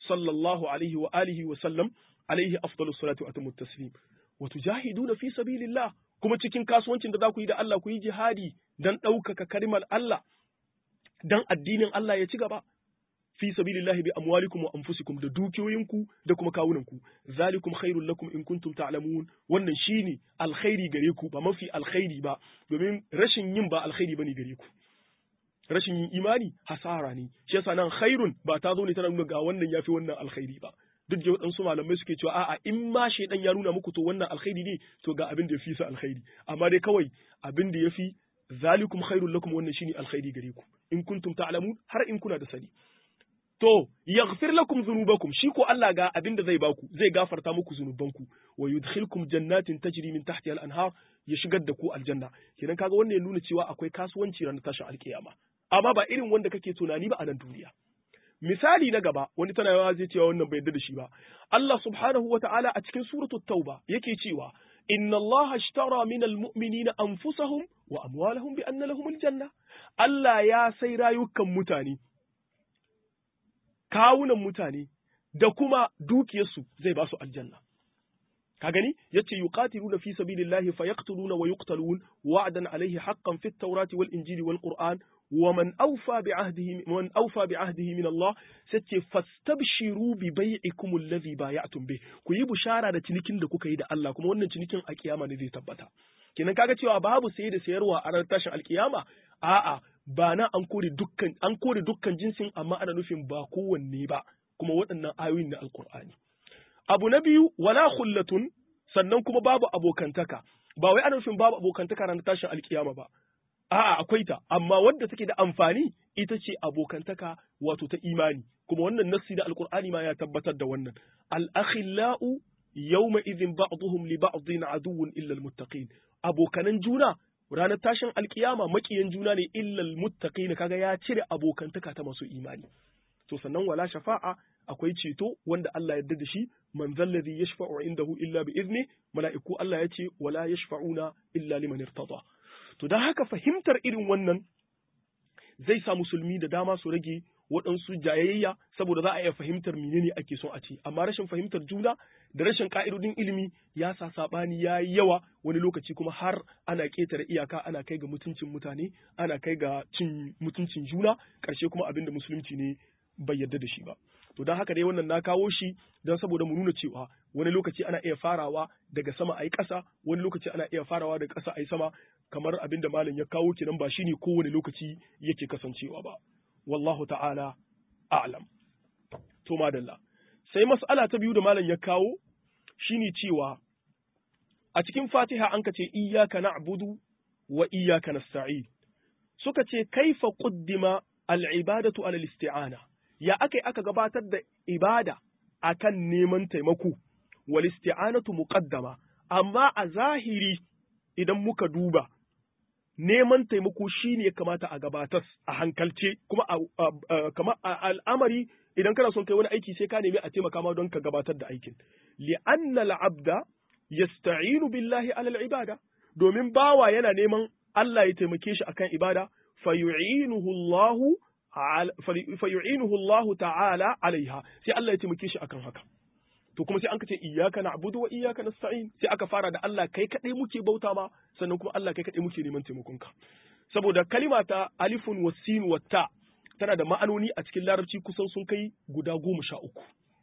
sallallahu alaihi wa alihi wa sallam alaihi afdalus salatu wa atamut taslim wa tujahiduna fi sabilillah kuma cikin kasuwancin da za ku yi da Allah ku yi jihadi dan ɗaukaka karimar Allah dan addinin Allah ya ci gaba fi sabilillahi bi amwalikum wa anfusikum da dukiyoyinku da kuma kawunanku zalikum khairul lakum in kuntum ta'lamun wannan shine alkhairi gare ku ba mafi alkhairi ba domin rashin yin ba alkhairi bane gare ku rashin yin imani hasara ne shi yasa nan khairun ba ta zo ne tana nuna ga wannan yafi wannan alkhairi ba duk da waɗansu malamai suke cewa a'a in ma shaidan ya nuna muku to wannan alkhairi ne to ga abin da ya fi sa alkhairi amma dai kawai abin da ya fi zalikum khairul lakum wannan shine alkhairi gare ku in kuntum ta'lamun har in kuna da sani to yaghfir lakum dhunubakum shi ko Allah ga abin da zai baku zai gafarta muku zunubanku wa yudkhilkum jannatin tajri min tahtiha al-anhar ya shigar da ku aljanna kenan kaga wannan ya nuna cewa akwai kasuwanci ranar tashin alkiyama amma ba irin wanda kake tunani ba a nan duniya misali na gaba wani tana yawa zai cewa wannan bai yarda da shi ba Allah subhanahu wa ta'ala a cikin suratul tauba yake cewa inna Allah ashtara min almu'minina anfusahum wa amwalahum bi anna lahum aljanna Allah ya sai rayukan mutane kawunan mutane da kuma dukiyarsu zai ba su aljanna ka gani yace yuqatiluna fi sabilillahi fayaqtuluna wa yuqtalun wa'dan alayhi haqqan fit tawrati wal injili wal qur'an ومن أوفى بعهده من أوفى بعهده من الله ستي فاستبشروا ببيعكم الذي بايعتم به ku yi bushara da cinikin da kuka yi da Allah kuma wannan cinikin a kiyama ne zai tabbata kenan kaga cewa babu saye da sayarwa a ranar tashin alkiyama a'a ba na an kore dukkan an kore dukkan jinsin amma ana nufin ba kowanne ba kuma waɗannan ayoyin na alkur'ani abu na biyu wala khullatun sannan kuma babu abokantaka ba wai ana nufin babu abokantaka ranar tashin alkiyama ba A'a akwai ta, amma wadda take da amfani ita ce abokantaka wato ta imani, kuma wannan nassi da Alƙur'ani ma ya tabbatar da wannan. Al'akhila'u yawma idhin ba'duhum li ba'dhin aduwwun illa almuttaqin. Abokanan juna ranar tashin alkiyama makiyan juna ne illa almuttaqin kaga ya cire abokantaka ta masu imani. To sannan wala shafa'a akwai ceto wanda Allah ya yarda da shi man zallazi yashfa'u indahu illa bi izni mala'iku Allah ya ce wala yashfa'una illa liman irtada. To don haka fahimtar irin wannan zai sa musulmi da dama su rage waɗansu jayayya saboda za a iya fahimtar menene ake son a ce amma rashin fahimtar juna da rashin ka'idodin ilimi ya sa saɓani ya yi yawa wani lokaci kuma har ana ƙetare iyaka ana kai ga mutuncin mutane ana kai ga cin mutuncin juna ƙarshe kuma abin da musulunci ne bai yarda da shi ba to don haka dai wannan na kawo shi don saboda mu nuna cewa wani lokaci ana iya farawa daga sama a yi ƙasa wani lokaci ana iya farawa daga ƙasa a yi sama kamar abin da malam ya kawo kenan ba shine kowane lokaci yake kasancewa ba wallahu ta'ala a'lam to madalla sai mas'ala ta biyu da malam ya kawo shine cewa a cikin Fatiha an ka ce iyyaka na'budu wa iyyaka nasta'in suka ce kaifa quddima al-ibadatu ala al-isti'ana ya aka aka gabatar da ibada akan neman taimako wal isti'anatu muqaddama amma a zahiri idan muka duba neman taimako shine ya kamata a gabatar a hankalce kuma kama al'amari idan kana son kai wani aiki sai ka nemi a taimaka ma don ka gabatar da aikin li'anna al'abda yasta'inu billahi ala al'ibada domin bawa yana neman Allah ya taimake shi akan ibada fayu'inuhu Allahu fayu'inuhu Allahu ta'ala alaiha sai Allah ya taimake shi akan haka to kuma sai an kace iyyaka na'budu wa iyyaka nasta'in sai aka fara da Allah kai kadai muke bauta ma sannan kuma Allah kai kadai muke neman taimakon ka saboda kalima ta alifun wa sin wa ta tana da ma'anoni a cikin larabci kusan sun kai guda goma sha uku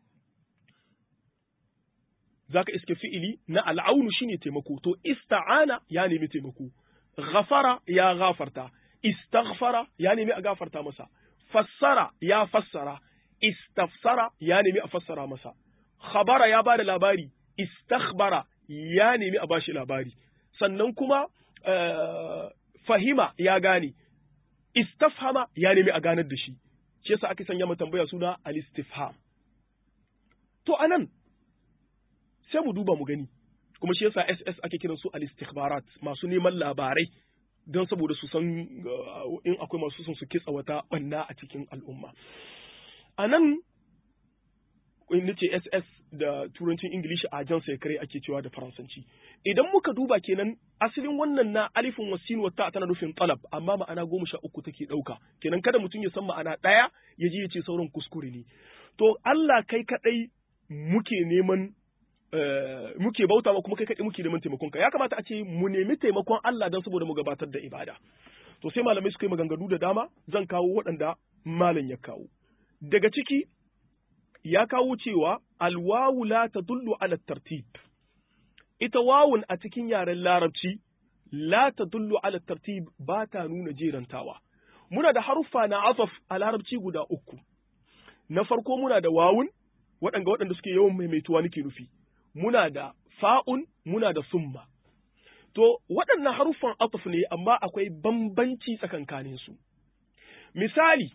zaka iske fi'ili na al'aunu shine taimako to ista'ana ya nemi taimako ghafara ya gafarta istaghfara ya nemi a gafarta masa fassara ya fassara istafsara ya nemi a fassara masa khabara ya bada labari istakhbara ya nemi a bashi labari sannan kuma fahima ya gane istafhama ya nemi a ganar da shi shi yasa aka sanya mu tambaya suna al-istifham to anan sai mu duba mu gani kuma shi yasa SS ake kiran su al-istikhbarat masu neman labarai don saboda su san in akwai masu son su kitsa wata banna a cikin al'umma anan in nace SS da turancin Ingilishi a jan kare ake cewa da Faransanci. Idan muka duba kenan asalin wannan na alifin wasin wata tana nufin talab amma ma'ana goma sha uku take ɗauka. Kenan kada mutum ya san ma'ana ɗaya ya je ya ce sauran kuskure ne. to Allah kai kadai muke neman muke bauta ma kuma kai kadai muke neman taimakon ka ya kamata a ce mu nemi taimakon Allah dan saboda mu gabatar da ibada to sai malamai suka yi maganganu da dama zan kawo waɗanda malam ya kawo daga ciki ya kawo cewa alwawu la tadullu ala tartib ita wawun a cikin yaren larabci la tadullu ala tartib ba ta nuna jerantawa muna da haruffa na afaf a larabci guda uku na farko muna da wawun waɗanda waɗanda suke yawan maimaituwa nake nufi muna da fa'un muna da summa to waɗannan haruffan afaf ne amma akwai bambanci tsakankanin su misali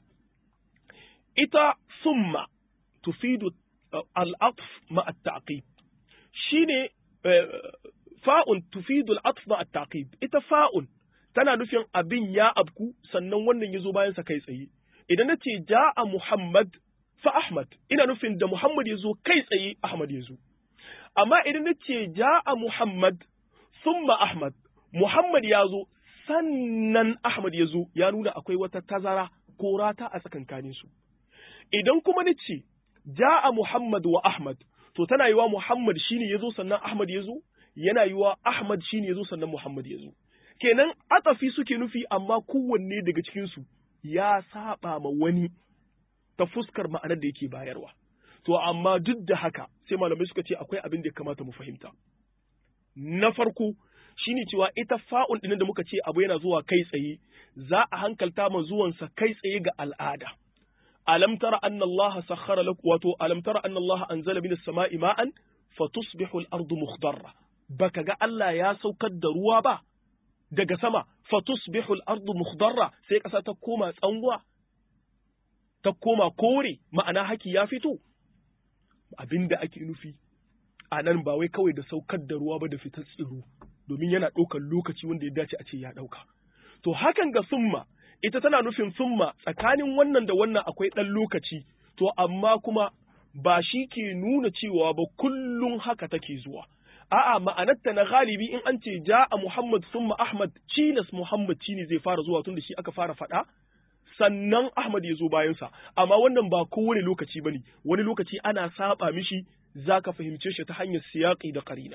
ita summa tufidu al'atf ma at-taqib shine fa'un tufidu al'atf ma at-taqib ita fa'un tana nufin abin ya abku sannan wannan yazo bayan sa kai tsaye idan nace ja'a muhammad fa ahmad ina nufin da muhammad yazo kai tsaye ahmad yazo amma idan nace ja'a muhammad thumma ahmad muhammad yazo sannan ahmad yazo ya nuna akwai wata tazara ko rata a tsakankanin su idan kuma nace ja'a Muhammad wa Ahmad to tana yiwa Muhammad shine yazo sannan Ahmad yazo yana yiwa Ahmad shine yazo sannan Muhammad yazo kenan atafi suke nufi amma kowanne daga cikin su ya saba ma wani ta fuskar ma'anar da yake bayarwa to amma duk da haka sai malamai suka ce akwai abin da ya kamata mu fahimta na farko shine cewa ita fa'un ɗin da muka ce abu yana zuwa kai tsaye za a hankalta ma zuwansa kai tsaye ga al'ada alam tara anna Allah sakhara lakum wato alam tara anna Allah anzala minas sama'i ma'an fatusbihu al-ardu mukhdarra baka ga Allah ya saukar da ruwa ba daga sama fatusbihu al-ardu mukhdarra sai kasa ta koma tsanwa ta koma kore ma'ana haki ya fito abinda ake nufi a nan ba wai kawai da saukar da ruwa ba da fitar tsiro domin yana ɗaukar lokaci wanda ya dace a ce ya ɗauka to hakan ga summa ita tana nufin summa tsakanin wannan da wannan akwai ɗan lokaci to amma kuma ba shi ke nuna cewa ba kullum haka take zuwa a'a ma'anarta na galibi in an ce ja'a Muhammad summa Ahmad cilas Muhammad ne zai fara zuwa tun da shi aka fara faɗa sannan Ahmad ya zo bayansa amma wannan ba kowane lokaci bane wani lokaci ana saba mishi zaka fahimce shi ta hanyar siyaqi da qarina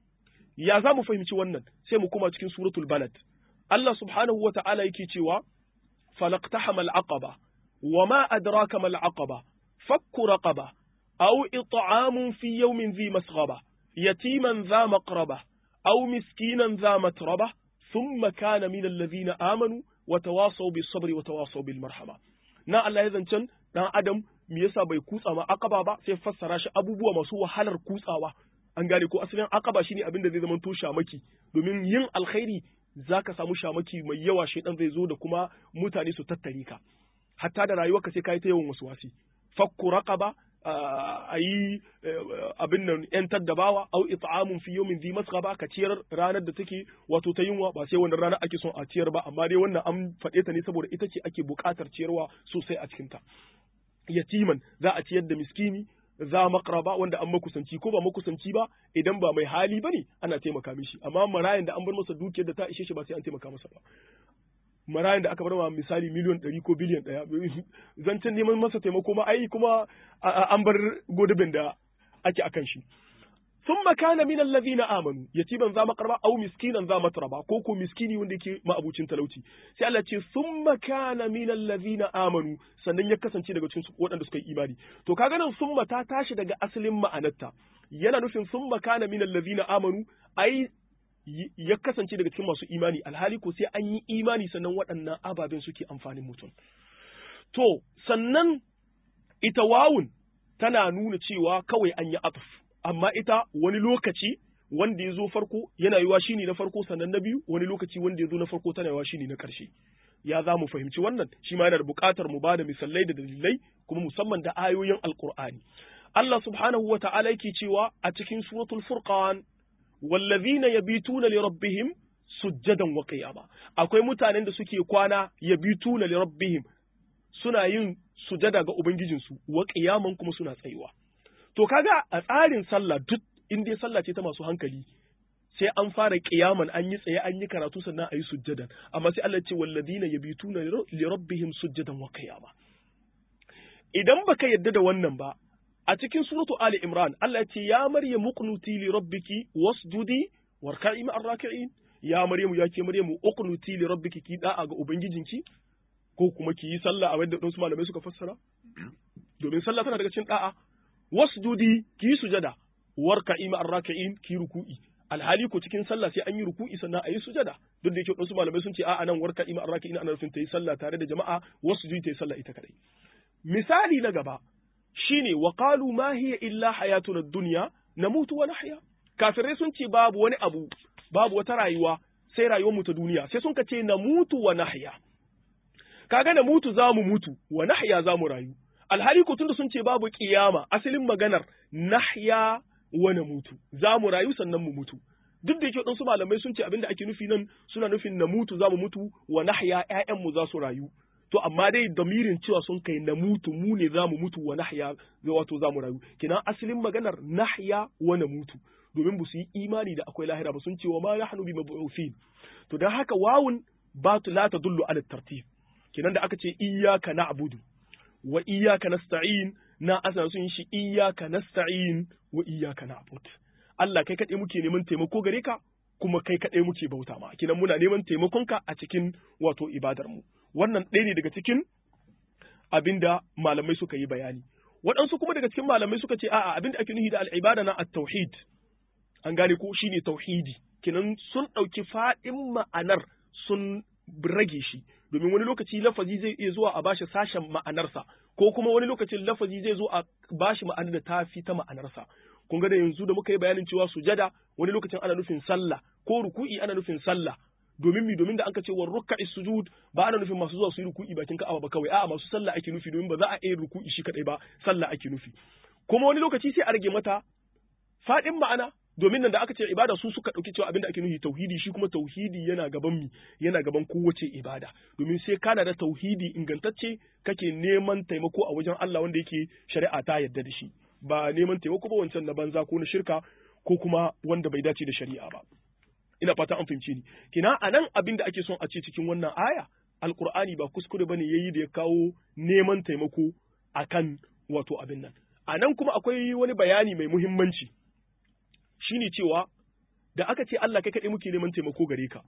ya za mu fahimci wannan sai mu kuma cikin suratul balad Allah subhanahu wa ta'ala yake cewa falaqtahama al-aqaba wama adraka mal aqaba fakku raqaba aw it'amun fi yawmin dhi masghaba yatiman dha maqraba aw miskinan dha matraba thumma kana min alladhina amanu wa tawasaw bis sabri wa tawasaw bil marhama na Allah ya zancen dan adam me yasa bai kutsa ma aqaba ba sai fassara shi abubuwa masu wahalar kutsawa an gane ko asalin aqaba shine abin da zai zama to shamaki domin yin alkhairi zaka samu shamaki mai yawa shedan zai zo da kuma mutane su tattare ka hatta da rayuwarka sai kai ta yawan wasu wasi fakku raqaba a yi abin nan ‘yantar da bawa, au it'amun fi yawmin zi masghaba ka ciyar ranar da take wato ta yunwa ba sai wannan ranar ake son a ciyar ba amma dai wannan an faɗe ta ne saboda ita ce ake buƙatar ciyarwa sosai a cikinta. Yatiman za a ciyar da miskini za makraba wanda an makusanci ko ba makusanci ba idan ba mai hali bane ana taimaka mishi amma marayan da an bar masa dukiyar da ta ishe shi ba sai an taimaka masa ba. marayan da aka bar ma misali miliyon ɗari ko biliyan ɗaya zancen neman masa taimako ma ai kuma an bar godabin da ake akan shi sun makana min allazina amanu yatiban za makarba au miskinan za matraba ko ko miskini wanda yake ma'abucin talauci sai Allah ce sun makana min allazina amanu sannan ya kasance daga cikin waɗanda suka yi imani to kaga nan summa ta tashi daga asalin ma'anarta yana nufin sun makana min allazina amanu ai ya kasance daga cikin masu imani alhali ko sai an yi imani sannan waɗannan ababen suke amfanin mutum to sannan ita wawun tana nuna cewa kawai an yi atuf amma ita wani lokaci wanda ya zo farko yana yiwa shine na farko sannan na biyu wani lokaci wanda ya zo na farko tana yiwa shine na ƙarshe ya za mu fahimci wannan shi ma yana da buƙatar mu bada misalai da dalilai kuma musamman da ayoyin alƙur'ani Allah subhanahu wa ta'ala yake cewa a cikin suratul furqan wallazina yabituna li rabbihim sujjadan wa qiyama akwai mutanen da suke kwana yabituna li rabbihim suna yin sujada ga ubangijinsu wa qiyaman kuma suna tsayuwa to kaga a tsarin sallah duk in dai sallah ce ta masu hankali sai an fara qiyaman an yi tsaye an yi karatu sannan a yi sujjadan amma sai Allah ce wallazina yabituna li rabbihim sujjadan wa qiyama idan baka yadda da wannan ba a cikin suratu Ali Imran Allah ya ce ya Maryam uqnuti li rabbiki wasjudi warka'i ma'ar raki'in ya Maryamu ya ke Maryamu uqnuti li rabbiki ki da'a ga ubangijinki ko kuma ki yi sallah a wanda wasu malamai suka fassara domin sallah tana daga cikin da'a wasjudi ki yi sujada warka'i ma'ar raki'in ki ruku'i alhali ko cikin sallah sai an yi ruku'i sannan a yi sujada duk da yake wasu malamai sun ce a'a nan warka'i ma'ar raki'in ana nufin ta yi sallah tare da jama'a wasjudi ta yi sallah ita kadai misali na gaba shine wa qalu ma hiya illa hayatuna dunya namutu wa nahya kafirai sun ce babu wani abu babu wata rayuwa sai rayuwar mu ta duniya sai sun ka ce namutu wa nahya kaga na mutu za mu mutu wa nahya za mu rayu alhali ko tunda sun ce babu kiyama asalin maganar nahya wa namutu za mu rayu sannan mu mutu duk da yake waɗansu malamai sun ce abinda ake nufi nan suna nufin na mutu za mu mutu wa nahya ƴaƴanmu za su rayu to amma dai damirin cewa sun kai na mutu mu ne za mu mutu wa nahya wato za mu rayu kinan asalin maganar nahya wa na mutu domin ba su yi imani da akwai lahira ba sun ce wa ma nahnu bi mab'uthin to dan haka wawun ba la tadullu ala tartib kinan da aka ce iyyaka na'budu wa iyyaka nasta'in na asana sun shi iyyaka nasta'in wa iyyaka na'bud Allah kai kaɗai muke neman taimako gare ka kuma kai kaɗai muke bauta ma kinan muna neman taimakonka a cikin wato ibadar mu wannan ɗaya ne daga cikin abinda malamai suka yi bayani waɗansu kuma daga cikin malamai suka ce a'a abinda ake nufi da al'ibada na at-tauhid an gane ko shine tauhidi kinan sun ɗauki faɗin ma'anar sun rage shi domin wani lokaci lafazi zai iya zuwa a bashi sashen ma'anarsa ko kuma wani lokacin lafazi zai zo a bashi ma'anar da ta fi ta ma'anarsa kun ga da yanzu da muka yi bayanin cewa sujada wani lokacin ana nufin sallah ko ruku'i ana nufin sallah domin mi domin da anka ce wa rukka'i sujud ba ana nufin masu zuwa su yi ruku'i bakin ka'aba ba kawai a'a masu sallah ake nufi domin ba za a iya ruku'i shi kadai ba sallah ake nufi kuma wani lokaci sai a rage mata fadin ma'ana domin nan da aka ce ibada su suka dauki cewa abinda ake nufi tauhidi shi kuma tauhidi yana gaban mi yana gaban kowace ibada domin sai kana da tauhidi ingantacce kake neman taimako a wajen Allah wanda yake shari'a ta yadda da shi ba neman taimako ba wancan na banza ko na shirka ko kuma wanda bai dace da shari'a ba ina fata an fahimci ni kina anan abin da ake son a ce cikin wannan aya alqur'ani ba kuskure bane yayi da ya kawo neman taimako akan wato abin nan anan kuma akwai wani bayani mai muhimmanci shine cewa da aka ce Allah kai kaɗai muke neman taimako gare ka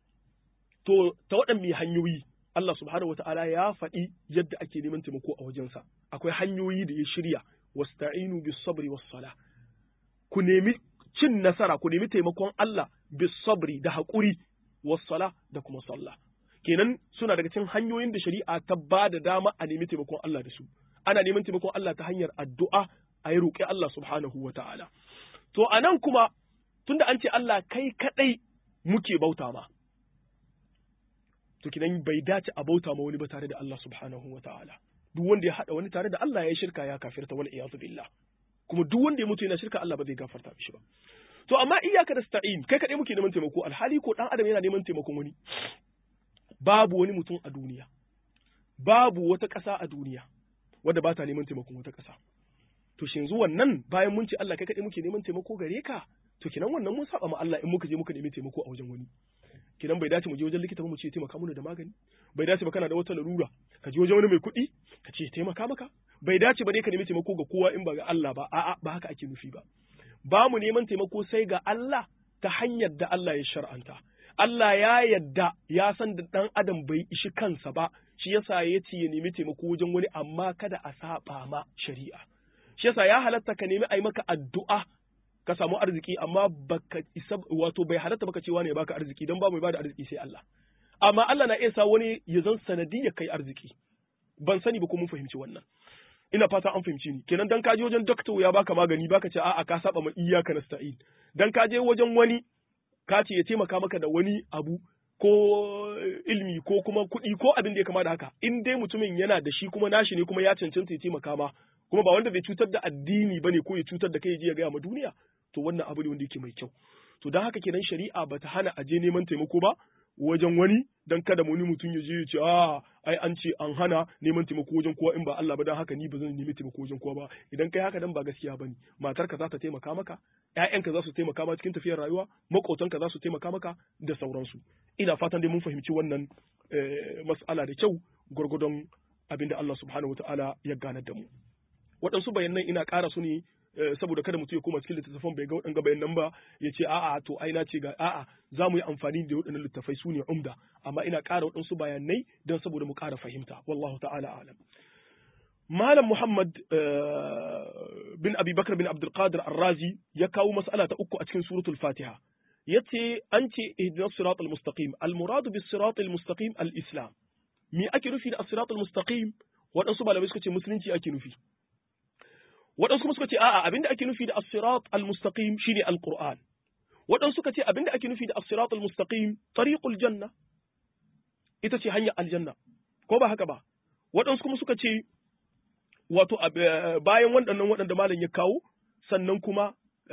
to ta waɗanne hanyoyi Allah subhanahu wataala ya faɗi yadda ake neman taimako a wajensa akwai hanyoyi da ya shirya wasta'inu bis sabri was sala ku nemi cin nasara ku nemi taimakon Allah bis sabri da haƙuri was sala da kuma sallah kenan suna daga cikin hanyoyin da shari'a ta ba da dama a nemi taimakon Allah da su ana neman taimakon Allah ta hanyar addu'a a yi roƙi Allah subhanahu wa ta'ala to a nan kuma tunda an ce Allah kai kaɗai muke bauta ma to kidan bai dace a bauta ma wani ba tare da Allah subhanahu wa ta'ala duk wanda ya haɗa wani tare da Allah ya yi shirka ya kafirta wal iyadu billah kuma duk wanda ya mutu yana shirka Allah ba zai gafarta mishi ba to amma iyyaka nasta'in kai kaɗai muke neman taimako alhali ko dan adam yana neman taimakon wani babu wani mutum a duniya babu wata ƙasa a duniya wadda ba ta neman taimakon wata ƙasa to shin zuwan nan bayan mun ce Allah kai kaɗai muke neman taimako gare ka to kinan wannan mun saba ma Allah in muka je muka nemi taimako a wajen wani kinan bai dace mu je wajen likita ba mu ce taimaka mana da magani bai dace ba kana da wata larura ka je wajen wani mai kuɗi ka ce taimaka maka bai dace ba dai ka nemi taimako ga kowa in ba ga Allah ba a'a ba haka ake nufi ba ba mu neman taimako sai ga Allah ta hanyar da Allah ya shar'anta Allah ya yadda ya san da ɗan adam bai ishi kansa ba shi yasa ya ce ya nemi taimako wajen wani amma kada a saba ma shari'a shi yasa ya halatta ka nemi a yi maka addu'a ka samu arziki amma baka isa wato bai halatta baka cewa ne baka arziki don ba mai bada arziki sai Allah amma Allah na iya sa wani ya zan sanadiyar kai arziki ban sani ba ko mun fahimci wannan ina fata an fahimci ni kenan dan ka je wajen doctor ya baka magani baka ce a'a ka saba ma iyyaka nasta'in dan ka je wajen wani ka ce ya taimaka maka da wani abu ko ilmi ko kuma kuɗi ko abin da ya kama da haka in dai mutumin yana da shi kuma nashi ne kuma ya cancanta ya taimaka ma kuma ba wanda bai cutar da addini bane ko ya cutar da kai ya je ya gaya ma duniya to wannan abu ne wanda yake mai kyau to don haka kenan shari'a bata hana a je neman taimako ba wajen wani dan kada wani mutum ya je ya ce a ai an ce an hana neman taimako wajen kowa in ba Allah ba dan haka ni ba zan nemi taimako wajen kowa ba idan kai haka dan ba gaskiya bane matarka za ta taimaka maka ƴaƴanka za su taimaka ma cikin tafiyar rayuwa maƙotanka za su taimaka maka da sauransu ina fatan dai mun fahimci wannan mas'ala da kyau gwargwadon abinda Allah subhanahu wataala ya ganar da mu waɗansu bayanan ina ƙara su ne saboda kada mutum ya koma cikin littattafan bai ga waɗanga bayanan ba ya ce a'a to ai na ce ga a'a za mu yi amfani da waɗannan littattafai su ne umda amma ina ƙara waɗansu bayanai don saboda mu ƙara fahimta wallahu ta'ala alam Malam Muhammad bin Abi Bakar bin Abdul Qadir Ar-Razi ya kawo mas'ala ta uku a cikin suratul Fatiha yace an ce ihdinas siratal mustaqim al-muradu bis siratal mustaqim al-islam me ake nufi da as-siratal mustaqim waɗansu malamai suka ce musulunci ake nufi waɗansu kuma suka ce a'a abinda ake nufi da as-sirat al-mustaqim shine al-Qur'an waɗansu suka ce abinda ake nufi da as-sirat al-mustaqim tariqul janna ita ce hanyar aljanna ko ba haka ba waɗansu kuma suka ce wato bayan waɗannan waɗanda malam ya kawo sannan kuma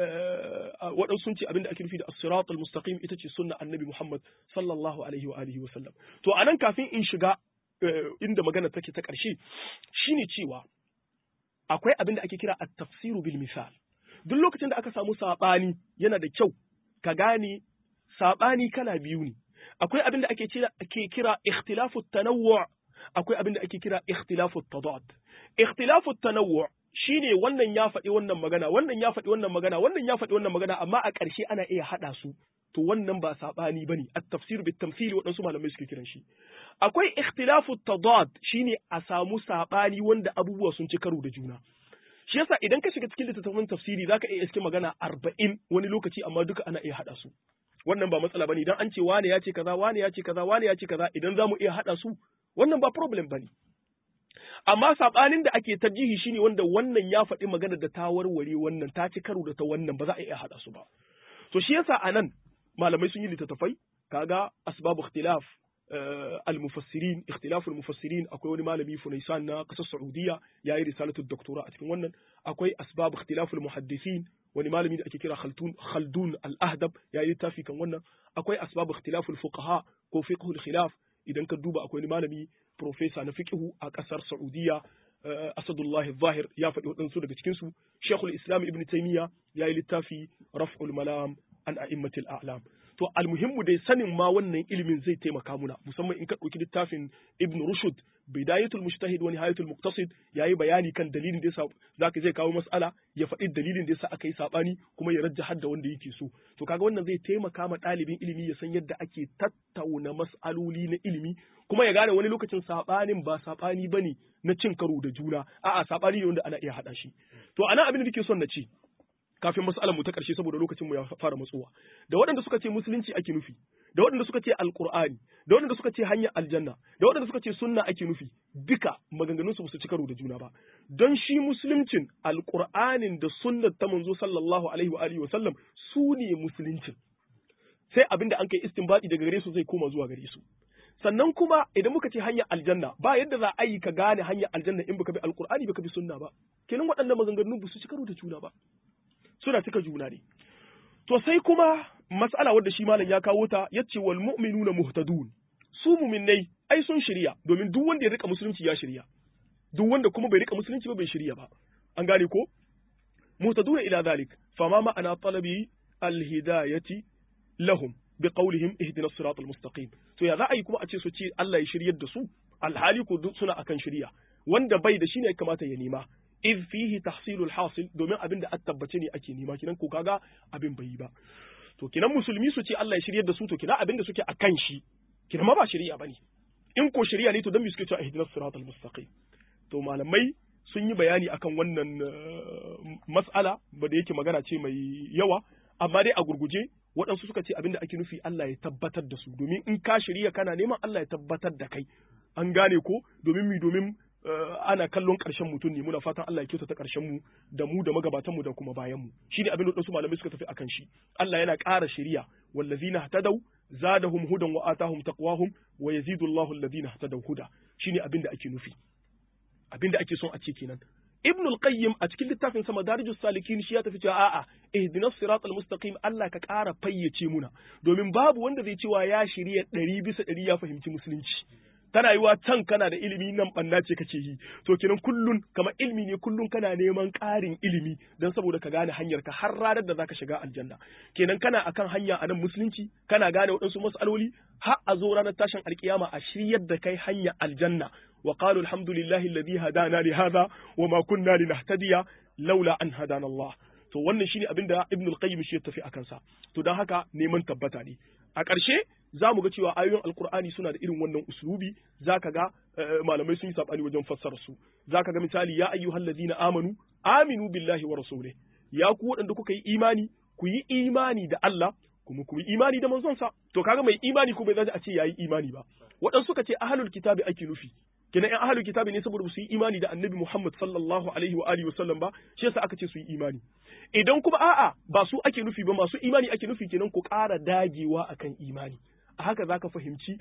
waɗansu sun ce abinda ake nufi da as-sirat al-mustaqim ita ce sunna annabi Muhammad sallallahu alaihi wa alihi wa sallam to anan kafin in shiga inda magana take ta ƙarshe shine cewa akwai abin da ake kira at-tafsiru bil misal duk lokacin da aka samu sabani yana da kyau ka gane sabani kala biyu ne akwai abin da ake kira ake kira ikhtilafu tanawwu akwai abin da ake kira ikhtilafu tadad ikhtilafu tanawwu shine wannan ya faɗi wannan magana wannan ya faɗi wannan magana wannan ya faɗi wannan magana amma a ƙarshe ana iya haɗa su to wannan ba saɓani ba ne at-tafsir bit tamthili waɗansu malamai suke kiran shi akwai ikhtilafu tadad shine a samu saɓani wanda abubuwa sun ci karo da juna shi yasa idan ka shiga cikin littattafan tafsiri zaka iya iske magana arba'in wani lokaci amma duka ana iya haɗa su wannan ba matsala bane idan an ce wane ya ce kaza wane ya ce kaza wane ya ce kaza idan zamu iya haɗa su wannan ba problem bane amma sabanin da ake tarjihi shine wanda wannan ya faɗi magana da ta warware wannan ta ci karo da ta wannan ba za a iya haɗa su ba to shi yasa anan malamai sun yi littattafai kaga asbabu ikhtilaf al-mufassirin ikhtilaf al-mufassirin akwai wani malami Funaisan na kasar Saudiya yayi risalatu doktora a cikin wannan akwai asbab ikhtilaf al-muhaddisin wani malami da ake kira Khaldun Khaldun al-Ahdab yayi littafi kan wannan akwai asbab ikhtilaf al-fuqaha ko fiqh al-khilaf idan ka duba akwai wani malami profesa na fiqhu a kasar Saudiya Asadullah Zahir ya faɗi waɗansu daga cikin su Sheikhul Islam Ibn Taymiyyah yayi littafi Raf'ul Malam an a'immatil a'lam to almuhimmu dai sanin ma wannan ilimin zai taimaka muna musamman in ka ɗauki littafin Ibn Rushd Bidayatul Mujtahid wa Nihayatul Muqtasid yayi bayani kan dalilin da yasa zaka zai kawo mas'ala ya faɗi dalilin da yasa aka yi sabani kuma ya rajja hadda wanda yake so to kaga wannan zai taimaka ma ɗalibin ilimi ya san yadda ake tattauna mas'aloli na ilimi kuma ya gane wani lokacin sabanin ba sabani bane na cin karo da juna a'a sabani ne wanda ana iya hada shi to anan abin da nake son na ce kafin mas'alar mu ta ƙarshe saboda lokacin mu ya fara matsowa da waɗanda suka ce musulunci ake nufi da waɗanda suka ce alqur'ani da waɗanda suka ce hanyar aljanna da waɗanda suka ce sunna ake nufi duka maganganun su su ci karo da juna ba don shi musuluncin alqur'anin da sunnar ta manzo sallallahu alaihi wa alihi wa sallam su ne musuluncin sai abinda an kai istinbadi daga gare su zai koma zuwa gare su sannan kuma idan muka ce hanyar aljanna ba yadda za a yi ka gane hanyar aljanna in baka bi alqur'ani baka bi sunna ba kenan waɗannan maganganun ba su ci karo da juna ba suna cika juna ne. To sai kuma mas'ala wadda shi malam ya kawo ta yace wal mu'minuna muhtadun. Su mu'minnai ai sun shirya domin duk wanda ya rika musulunci ya shirya. Duk wanda kuma bai rika musulunci ba bai shirya ba. An gane ko? Muhtaduna ila zalik fama ma'ana talabi alhidayati lahum bi qawlihim ihdina as-sirata al-mustaqim. To ya za a yi kuma a ce su ce Allah ya shiryar da su alhali ko suna akan shirya. Wanda bai da shi ne ya kamata ya nema. iz fihi tahsilul hasil domin abin da tabbace ne ake nema kinan ko kaga abin bai yi ba to kinan musulmi su ce Allah ya shiryar da su to kinan abin da suke akan shi kinan ma ba shari'a bane in ko shari'a ne to dan me suke cewa ihdinas siratal mustaqim to malamai sun yi bayani akan wannan mas'ala ba da yake magana ce mai yawa amma dai a gurguje waɗansu suka ce abin da ake nufi Allah ya tabbatar da su domin in ka shirya kana neman Allah ya tabbatar da kai an gane ko domin mi domin ana kallon ƙarshen mutum ne muna fatan Allah ya kyautata ƙarshen mu da mu da magabatan mu da kuma bayan mu shine abin da wasu malamai suka tafi akan shi Allah yana ƙara shari'a wallazina hatadaw zadahum hudan wa atahum taqwahum wa yazidu Allahu alladhina hatadaw huda shine abin da ake nufi abin da ake son a ce kenan Ibn al-Qayyim a cikin littafin sa Madarijus Salikin shi ya tafi cewa a'a ihdinas siratal mustaqim Allah ka ƙara fayyace muna domin babu wanda zai cewa ya shirya ɗari bisa ɗari ya fahimci musulunci tana yiwa can kana da ilimi nan banna ce kake yi to kenan kullun kamar ilimi ne kullun kana neman ƙarin ilimi don saboda ka gane hanyar ka har ranar da zaka shiga aljanna kenan kana akan hanya a nan musulunci kana gane waɗansu mas'aloli har a zo ranar tashin alkiyama a shiryar da kai hanya aljanna wa qalu alhamdulillahi alladhi hadana li hadha wa ma kunna linahtadiya laula an hadana Allah to wannan shine abin da Ibn al-Qayyim shi ya tafi akan sa to dan haka neman tabbata ne a ƙarshe za mu ga cewa ayoyin alkur'ani suna da irin wannan uslubi za ka ga malamai sun yi saɓani wajen fassara su za ka ga misali ya ayyuhal ladina amanu aminu billahi wa rasulih ya ku waɗanda kuka yi imani ku yi imani da Allah kuma ku yi imani da manzonsa to kaga mai imani ko bai zaji a ce yayi imani ba waɗansu suka ce ahlul kitabi ake nufi kenan ƴan ahlul kitabi ne saboda su yi imani da annabi Muhammad sallallahu alaihi wa alihi wasallam ba shi yasa aka ce su yi imani idan kuma a'a ba su ake nufi ba masu imani ake nufi kenan ku ƙara dagewa akan imani a haka zaka fahimci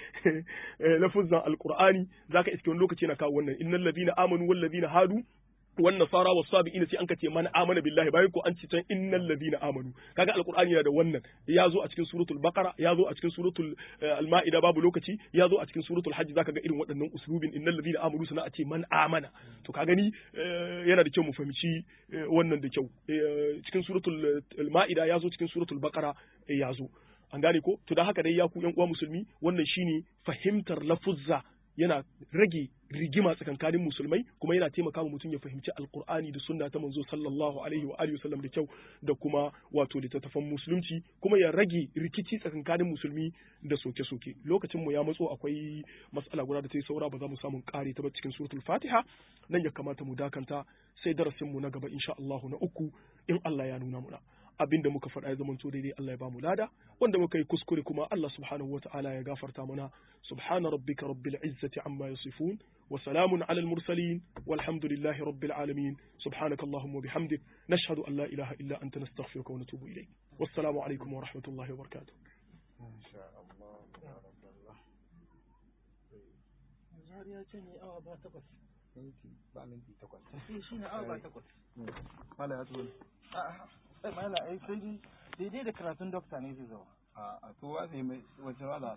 lafuzan alqur'ani zaka iske wani lokaci na kawo wannan innal ladina amanu wal ladina hadu wan nasara was sabiina sai an kace man amana billahi bayan ko an ci can innal ladina amanu kaga alqur'ani yana da wannan ya zo a cikin suratul baqara ya zo a cikin suratul al-maida babu lokaci ya zo a cikin suratul hajj zaka ga irin waɗannan uslubin innal ladina amanu sana a ce man amana to ka gani yana da kyau mu fahimci wannan da kyau cikin suratul al-maida ya zo cikin suratul baqara ya zo an gane ko to da haka dai ya ku yan uwa musulmi wannan shine fahimtar lafuzza yana rage rigima tsakankanin musulmai kuma yana taimaka wa mutum ya fahimci alkur'ani da sunna ta manzo sallallahu alaihi wa alihi wasallam da kyau da kuma wato littattafan musulunci kuma ya rage rikici tsakankanin musulmi da soke-soke lokacin mu ya matso akwai mas'ala guda da ta yi saura ba za mu samu kare ta ba cikin suratul fatiha nan ya kamata mu dakanta sai darasin mu na gaba insha Allah na uku in Allah ya nuna muna abin da muka faɗa ya zama to daidai Allah ya ba mu lada wanda muka yi kuskure kuma Allah subhanahu wa ta'ala ya gafarta mana subhana rabbika rabbil izzati amma yasifun wa salamun ala al mursalin walhamdulillahi rabbil alamin subhanaka allahumma bihamdik nashhadu an la ilaha illa anta nastaghfiruka wa natubu ilayk wassalamu alaikum wa rahmatullahi wa barakatuh ya ce ne awa ba takwas. minti ba minti takwas Shi ne awa ba takwas. mala ya tuwo Sai mala ai sai dai daidai da karatun dokta ne zai zama. a to wa ne mai wace wala